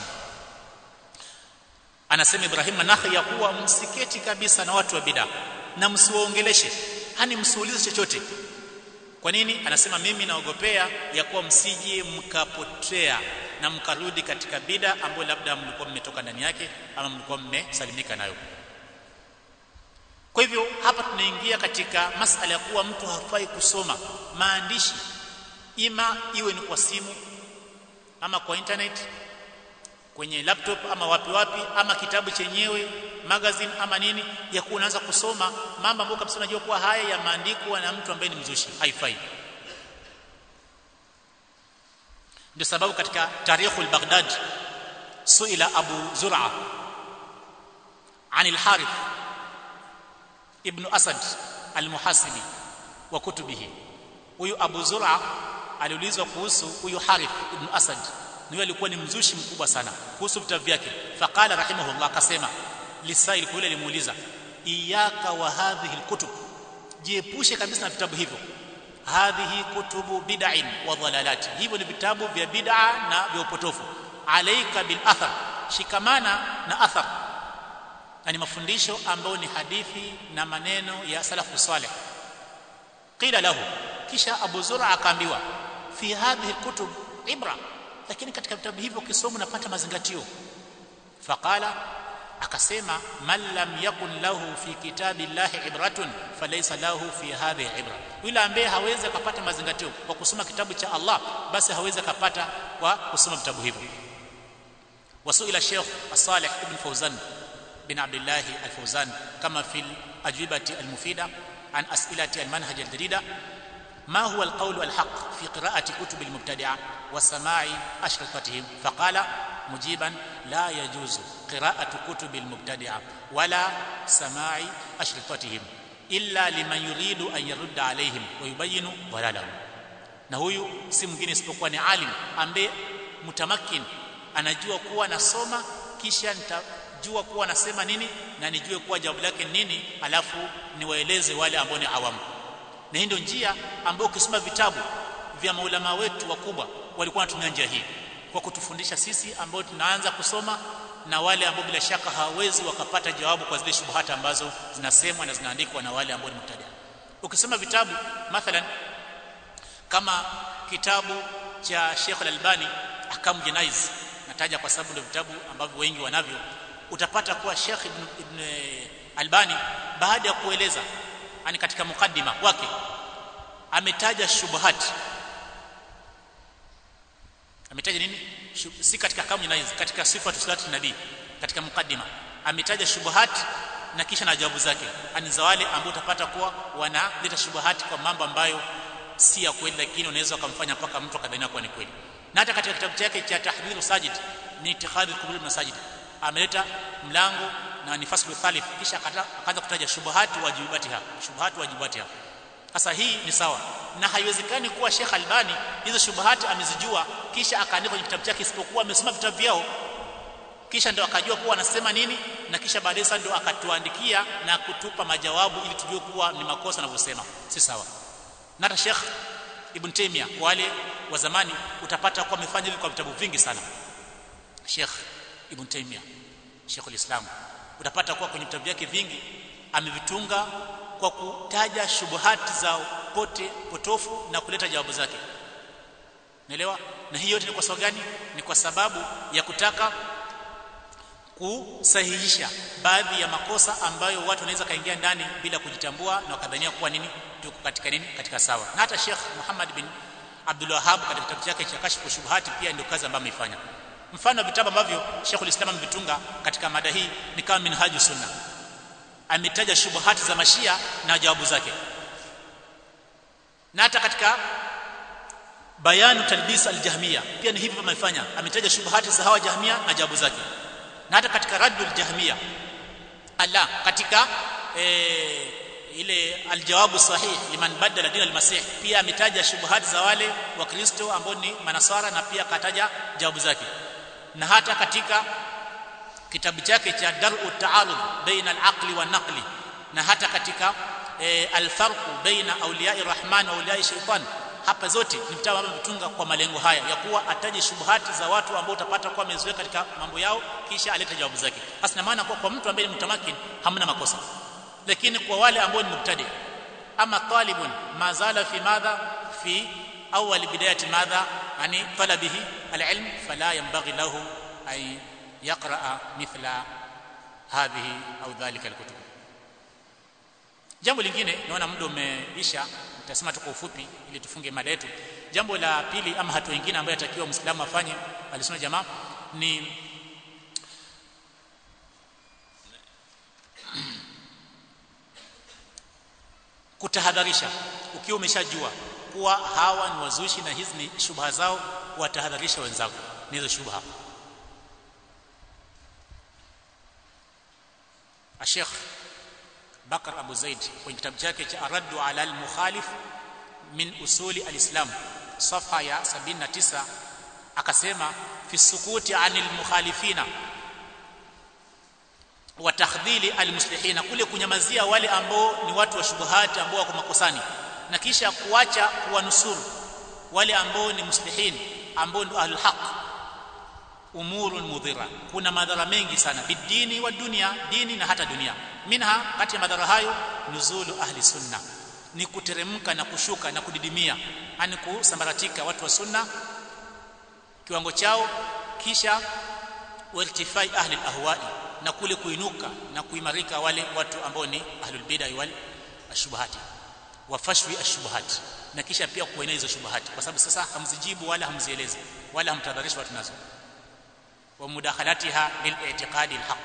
anasema ibrahim an-nakhai ya kuwa msiketi kabisa na watu wa bid'a na msiwaongeleshe hani msiulize chochote kwa nini anasema mimi naogopea ya kuwa msije mkapotea na mkarudi katika bida ambayo labda mlikuwa mmetoka ndani yake ama mlikuwa mmesalimika nayo kwa hivyo hapa tunaingia katika masala ya kuwa mtu hafai kusoma maandishi ima iwe ni kwa simu ama kwa internet kwenye laptop ama wapi wapi ama kitabu chenyewe magazine ama nini ya kuwa unaanza kusoma mambo ambayo kabisa unajua kuwa haya yameandikwa na mtu ambaye ni mzushi haifai ndio sababu katika tarikhu al-Baghdad suila Abu Zur'a عن الحارث ابن أسد المحاسبي وكتبه huyu Abu Zur'a aliulizwa kuhusu huyu Harith ibn Asad ni alikuwa ni mzushi mkubwa sana kuhusu vitabu vyake faqala rahimahullah akasema lisail kule limuuliza iyaka wa hadhihi alkutub jiepushe kabisa na vitabu hivyo hadhihi kutubu bid'in wa dhalalat hivyo ni vitabu vya bid'a na vya upotofu alaika bil athar shikamana na athar ni mafundisho ambayo ni hadithi na maneno ya salafu salih qila lahu kisha Abu Zura akaambiwa fi hadhihi kutub ibra lakini katika vitabu hivyo ukisoma unapata mazingatio faqala akasema man lam yakun lahu fi kitabi llahi ibratun falaysa lahu fi hadhihi ibra yule ambaye hawezi akapata mazingatio kwa kusoma kitabu cha Allah basi hawezi akapata kwa kusoma vitabu hivyo wasuila Sheikh Salih ibn Fawzan bin Abdullah al-Fawzan kama fi al-ajwibati al-mufida an as'ilati al-manhaj al-jarida ما هو القول الحق في قراءة كتب المبتدعة وسماع أشرطتهم فقال مجيبا لا يجوز قراءة كتب المبتدعة ولا سماع أشرطتهم illa liman yuridu an yarudda alaihim wa yubayinu dhalalahum na huyu si mwingine isipokuwa ni alim ambaye mutamakin anajua kuwa anasoma kisha nitajua kuwa anasema nini na nijue kuwa jawabu lake nini alafu niwaeleze wale ambao ni awamu na hii ndio njia ambayo ukisoma vitabu vya maulama wetu wakubwa walikuwa wanatumia njia hii kwa kutufundisha sisi ambao tunaanza kusoma na wale ambao bila shaka hawawezi wakapata jawabu kwa zile shubuhata ambazo zinasemwa na zinaandikwa na wale ambao ni mubtada ukisoma vitabu mathalan kama kitabu cha Sheikh Al-Albani Ahkamu Janaiz nataja kwa sababu ndio vitabu ambavyo wengi wanavyo utapata kuwa Sheikh Ibn, Ibn Albani baada ya kueleza ani katika mukaddima wake ametaja shubuhat ametaja nini Shub, si katika Ahkamu Janaiz katika sifatu salati nabii katika mukaddima ametaja shubuhat na kisha na jawabu zake ani za wale ambao utapata kuwa wanaleta shubuhati kwa mambo ambayo si ya kweli lakini unaweza ukamfanya mpaka mtu akadhania kuwa ni kweli na hata katika kitabu chake cha tahdhiru sajid ni itikadhi kubul masajid ameleta mlango na ni faslu thalith kisha akaanza kutaja shubuhati wajibatiha shubuhati wajibatiha sasa hii ni sawa na haiwezekani kuwa Sheikh Albani hizo shubuhati amezijua kisha akaandika kwenye kitabu chake isipokuwa amesoma vitabu vyao kisha ndo akajua kuwa anasema nini na kisha baadaye sasa ndo akatuandikia na kutupa majawabu ili tujue kuwa ni makosa anavyosema si sawa na hata Sheikh Ibn Taymiyyah wale wa zamani utapata kuwa amefanya hivi kwa vitabu vingi sana Sheikh Ibn Taymiyyah Sheikh al-Islam utapata kuwa kwenye vitabu vyake vingi amevitunga kwa kutaja shubuhati za pote potofu na kuleta jawabu zake naelewa na hiyo yote ni kwa sababu gani ni kwa sababu ya kutaka kusahihisha baadhi ya makosa ambayo watu wanaweza kaingia ndani bila kujitambua na wakadhania kuwa nini tuko katika nini katika sawa na hata Sheikh Muhammad bin Abdul Wahhab katika kitabu chake cha Kashfu Shubuhati pia ndio kazi ambayo ameifanya mfano wa vitabu ambavyo Sheikh ulislam amevitunga katika mada hii ni kama Minhajus Sunna ametaja shubuhati za mashia na jawabu zake na hata katika bayanu talbis aljahmia pia ni hivyo amefanya ametaja shubuhati za hawa jahmia na jawabu zake na hata katika raddul jahmia ala katika e, ile aljawabu sahih liman badala dina almasih pia ametaja shubuhati za wale wa Kristo ambao ni manasara na pia akataja jawabu zake na hata katika kitabu chake cha dar'u ta'arud baina al-aqli wa naqli na hata katika e, al-farqu baina awliya'i rahman wa awliya'i shaytan hapa zote ni vitabu ambavyo vitunga kwa malengo haya ya kuwa ataje shubuhati za watu ambao utapata kuwa amezoea katika mambo yao kisha alete jawabu zake hasa maana kwa, kwa mtu ambaye ni mtamakin hamna makosa lakini kwa wale ambao ni mubtadi ama talibun mazala fi madha fi awwal bidayati madha yani talabihi alilm fala yanbaghi lahu ay yaqra mithla hadhihi au dhalika alkutub jambo lingine naona muda umeisha nitasema tu kwa ufupi ili tufunge mada yetu jambo la pili ama hatua nyingine ambayo atakiwa muislamu afanye alisema jamaa ni kutahadharisha ukiwa umeshajua kuwa hawa ni wazushi na hizi ni shubha zao watahadharisha wenzako ni hizo shubha Sheikh Bakar Abu Zaid kwenye kitabu chake cha Araddu ala al-Mukhalif min usuli al-Islam safha ya 79 akasema fi sukuti anil mukhalifina wa takhdhili al-muslihina kule kunyamazia wale ambao ni watu wa shubuhati ambao wako makosani na kisha kuacha kuwanusuru wale ambao ni muslihin ambao ndio ahlul haq umurun mudhira kuna madhara mengi sana bidini wa dunia dini na hata dunia minha kati ya madhara hayo nuzulu ahli sunna ni kuteremka na kushuka na kudidimia yani kusambaratika watu wa sunna kiwango chao kisha wartifai ahli ahwai na kule kuinuka na kuimarika wale watu ambao ni ahlul bid'ah wal ashubahati wafashwi ashubahati na kisha pia kuenea hizo shubahati kwa sababu sasa hamzijibu wala hamzielezi wala hamtadharisha watu nazo wa mudakhalatiha lil-i'tiqadi al-haq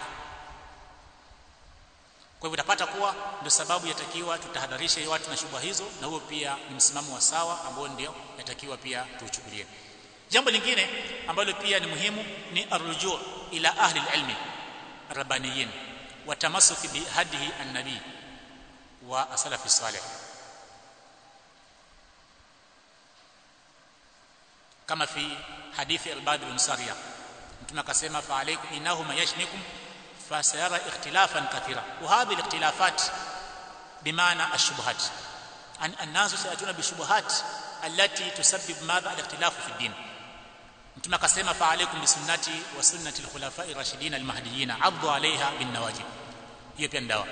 kwa hivyo utapata kuwa ndio sababu yatakiwa tutahadharishe watu na shubha hizo na huo pia ni msimamo wa sawa ambao ndio yatakiwa pia tuuchukulie jambo lingine ambalo pia ni muhimu ni arrujuu ila ahli al-ilmi rabbaniyin wa tamassuki bi hadihi an-nabi wa asalafi salih kama fi hadithi al-Bad bin Sariya mtume akasema fa alaykum innahu mayashnikum fasayara ikhtilafan kathira wa hadhihi al-ikhtilafat bimaana ash-shubuhat an an-nasu sayatuna bi-shubuhat allati tusabbib madha al-ikhtilaf fi ad-din mtume akasema fa alaykum bi sunnati wa sunnati al-khulafa'i ar-rashidin al-mahdiyyin 'addu 'alayha bin-nawajib hiyo pia ndawa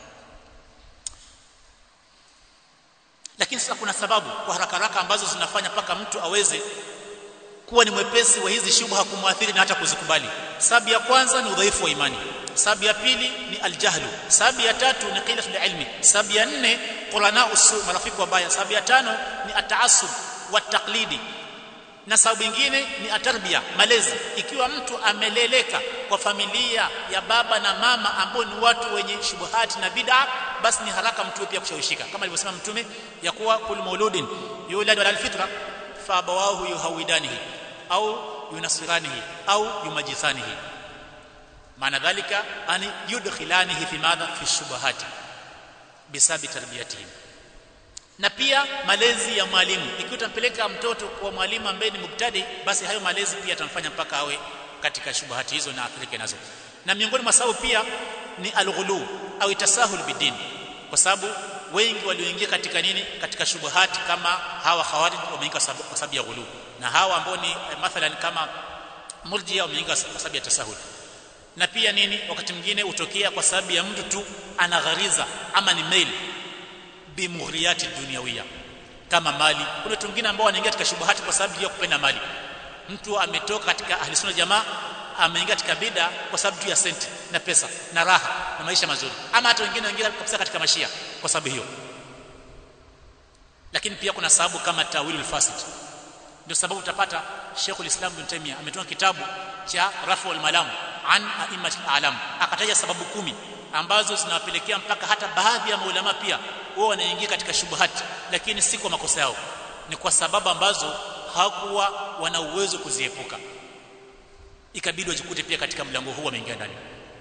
lakini sasa kuna sababu kwa haraka haraka ambazo zinafanya paka mtu aweze kuwa ni mwepesi wa hizi shubha kumwathiri na hata kuzikubali sababu ya kwanza ni udhaifu wa imani sababu ya pili ni aljahlu sababu ya tatu ni qillatul ilmi sababu ya nne qurana usu marafiki wabaya sababu ya tano ni ataassub wa taqlidi na sababu nyingine ni atarbia malezi ikiwa mtu ameleleka kwa familia ya baba na mama ambao ni watu wenye shubuhati na bid'a basi ni haraka mtu pia kushawishika kama alivyosema mtume ya kuwa kul mauludin yulad ala alfitra fa abawahu yuhawidanihi au yunasiranihi au yumajisanihi maana dhalika ani yudkhilanihi fi madha fi shubuhati bisabi tarbiyatihim na pia malezi ya mwalimu ikiwa utampeleka mtoto kwa mwalimu ambaye ni mubtadi basi hayo malezi pia atamfanya mpaka awe katika shubuhati hizo na athirike nazo na miongoni mwa sababu pia ni alghulu au tasahul bidin kwa sababu wengi walioingia katika nini katika shubuhati kama hawa khawarij wameingia kwa sababu ya ghulu na hawa ambao ni mathalan kama murjia wameingia kwa sababu ya tasahul na pia nini wakati mwingine hutokea kwa sababu ya mtu tu anaghariza ama ni mail bimughriyati dunyawiya kama mali kuna watu wengine ambao wanaingia katika shubuhati kwa sababu ya kupenda mali mtu ametoka katika ahli sunna jamaa ameingia katika bida kwa sababu tu ya senti na pesa na raha na maisha mazuri ama hata wengine wengine kabisa katika mashia kwa sababu hiyo lakini pia kuna sababu kama tawilul fasid ndio sababu utapata Sheikhul Islam Ibn Taymiyyah ametoa kitabu cha Raful Malam an a'immatil alam akataja sababu kumi ambazo zinawapelekea mpaka hata baadhi ya maulama pia wao wanaingia katika shubuhati lakini si kwa makosa yao ni kwa sababu ambazo hawakuwa wana uwezo kuziepuka ikabidi wajikute pia katika mlango huu wameingia ndani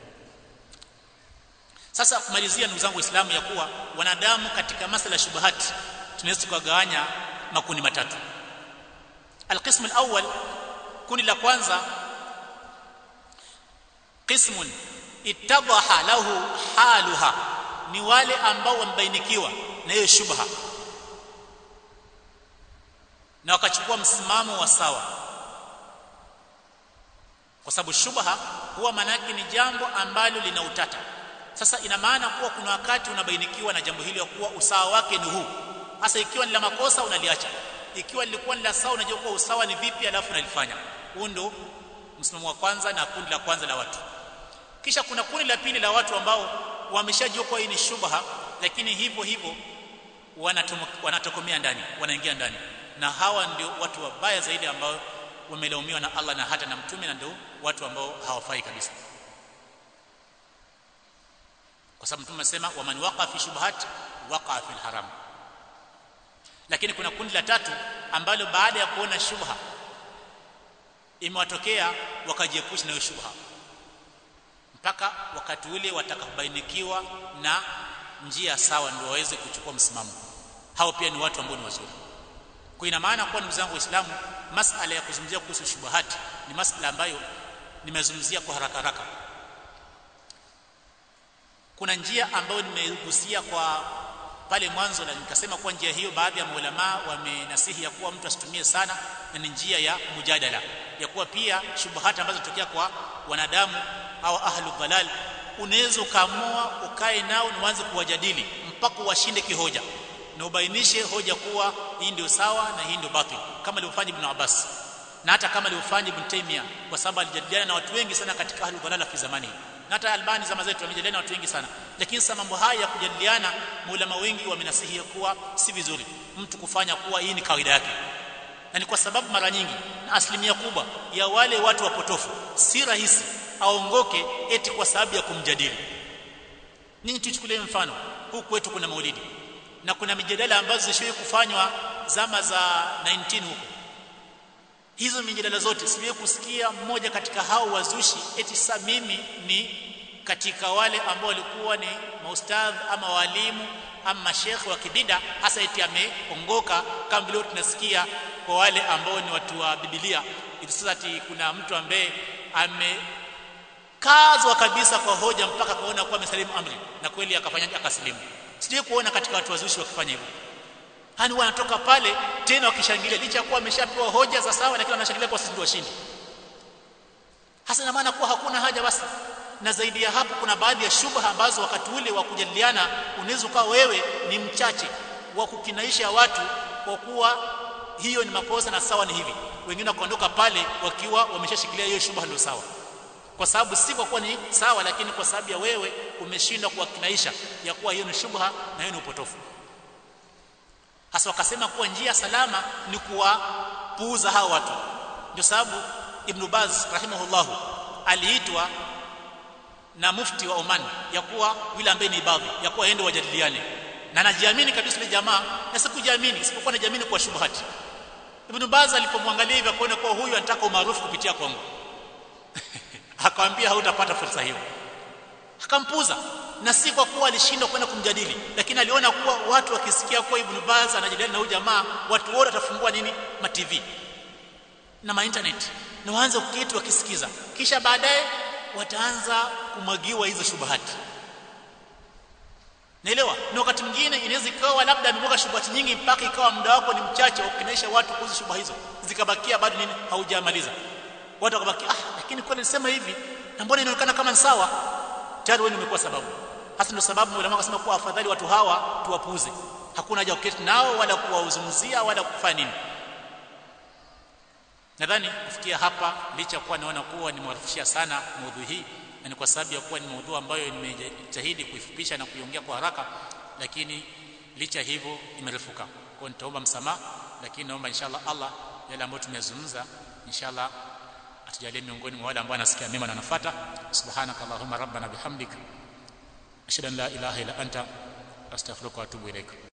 sasa kumalizia ndugu zangu waislamu ya kuwa wanadamu katika masala ya shubuhati tunaweza tukagawanya makundi matatu alqism alawwal kundi la kwanza qismun ittadaha lahu haluha ni wale ambao wamebainikiwa na hiyo shubha na wakachukua msimamo wa sawa kwa sababu shubha huwa manake ni jambo ambalo lina utata sasa ina maana kuwa kuna wakati unabainikiwa na jambo hili kuwa usawa wake ni huu hasa ikiwa ni la makosa unaliacha ikiwa lilikuwa ni la sawa unajua kuwa usawa ni vipi alafu unalifanya huu ndo msimamo wa kwanza na kundi la kwanza la watu kisha kuna kundi la pili la watu ambao wameshajua kwa hii ni shubha lakini hivyo hivyo wanatokomea ndani wanaingia ndani na hawa ndio watu wabaya zaidi ambao wamelaumiwa na Allah na hata na mtume na ndio watu ambao hawafai kabisa kwa sababu mtume amesema waman waqa fi shubhat waqa fi haram lakini kuna kundi la tatu ambalo baada ya kuona shubha imewatokea wakajiepusha na hiyo shubha mpaka wakati ule watakapobainikiwa na njia sawa ndio waweze kuchukua msimamo hao pia ni watu ambao ni wazuri kwa ina maana kwa ndugu zangu waislamu masala ya kuzungumzia kuhusu shubuhati ni masala ambayo nimezungumzia kwa haraka haraka kuna njia ambayo nimegusia kwa pale mwanzo na nikasema kwa njia hiyo baadhi ya maulama wamenasihi ya kuwa mtu asitumie sana na ni njia ya mujadala ya kuwa pia shubuhati ambazo zitokea kwa wanadamu au ahlu dhalal unaweza ukaamua ukae nao na uanze kuwajadili mpaka washinde kihoja na ubainishe hoja kuwa hii ndio sawa na hii ndio batil kama alivyofanya Ibn Abbas na hata kama alivyofanya Ibn Taymiyyah kwa sababu alijadiliana na watu wengi sana katika ahlu dhalala fi zamani na hata Albani zama zetu wamejadiliana na watu wengi sana lakini sasa mambo haya ya kujadiliana maulama wengi wamenasihi kuwa si vizuri mtu kufanya kuwa hii ni kawaida yake na ni kwa sababu mara nyingi na asilimia kubwa ya wale watu wapotofu si rahisi aongoke eti kwa sababu ya kumjadili ninyi tuchukulie mfano huku kwetu kuna maulidi na kuna mijadala ambazo zishawahi kufanywa zama za 19 huko hizo mijadala zote siwahi kusikia mmoja katika hao wazushi eti sasa mimi ni katika wale ambao walikuwa ni maustadh ama walimu ama shekhe wa kibida hasa eti ameongoka kama vile tunasikia kwa wale ambao ni watu wa Biblia eti sasa ati kuna mtu ambaye amekazwa kabisa kwa hoja mpaka kaona kuwa amesalimu amri na kweli akafanya akasilimu sijui kuona katika watu wazushi wakifanya hivyo hani wanatoka pale tena wakishangilia licha kuwa ameshapewa hoja za sawa lakini wanashangilia kwa sisi ndio washindi hasa ina maana kuwa hakuna haja basi na zaidi ya hapo kuna baadhi ya shubha ambazo wakati ule wa kujadiliana unaweza ukawa wewe ni mchache wa kukinaisha watu kwa kuwa hiyo ni makosa na sawa ni hivi wengine wakaondoka pale wakiwa wameshashikilia hiyo shubha ndio sawa kwa sababu si kwa kuwa ni sawa lakini kwa sababu ya wewe umeshindwa kuwakinaisha ya kuwa hiyo ni shubha na hiyo ni upotofu hasa wakasema kuwa njia salama ni kuwapuuza hao watu ndio sababu Ibn Baz rahimahullahu aliitwa na mufti wa Oman ya kuwa yule ambaye ni ibadhi ya kuwa aende wajadiliane na anajiamini kabisa ile jamaa na sikujiamini isipokuwa najiamini kwa shubhati Ibn Baz alipomwangalia hivi akaona kuwa huyu anataka umaarufu kupitia kwangu akamwambia hautapata fursa hiyo akampuza na si kwa kuwa alishindwa kwenda kumjadili lakini aliona kuwa watu wakisikia kuwa Ibn Baz anajadiliana na huyu jamaa watu wote watafungua nini ma TV na ma internet na waanze kuketi wakisikiza kisha baadaye wataanza kumwagiwa hizo shubahati naelewa na wakati mwingine inaweza ikawa labda amemwaga shubahati nyingi mpaka ikawa muda wako ni mchache wa kukinaisha watu kuhusu shubaha hizo zikabakia bado nini haujamaliza watu wakabaki ah lakini kweli nilisema hivi na mbona inaonekana kama ni sawa tayari wewe umekuwa sababu hasa ndio sababu ulama wakasema kuwa afadhali watu hawa tuwapuuze hakuna haja kuketi nao wala kuwauzungumzia wala kufanya nini nadhani kufikia hapa licha kuwa naona kuwa nimewarifishia sana maudhui hii na ni kwa sababu ya kuwa ni maudhui ambayo nimejitahidi kuifupisha na kuiongea kwa haraka lakini licha hivyo imerefuka kwa nitaomba msamaha lakini naomba inshallah Allah yale ambayo tumezungumza inshallah atujalie miongoni mwa wale ambao anasikia mema na anafuata subhanaka allahumma rabbana bihamdik ashhadu an la ilaha illa anta astaghfiruka wa atubu ilaik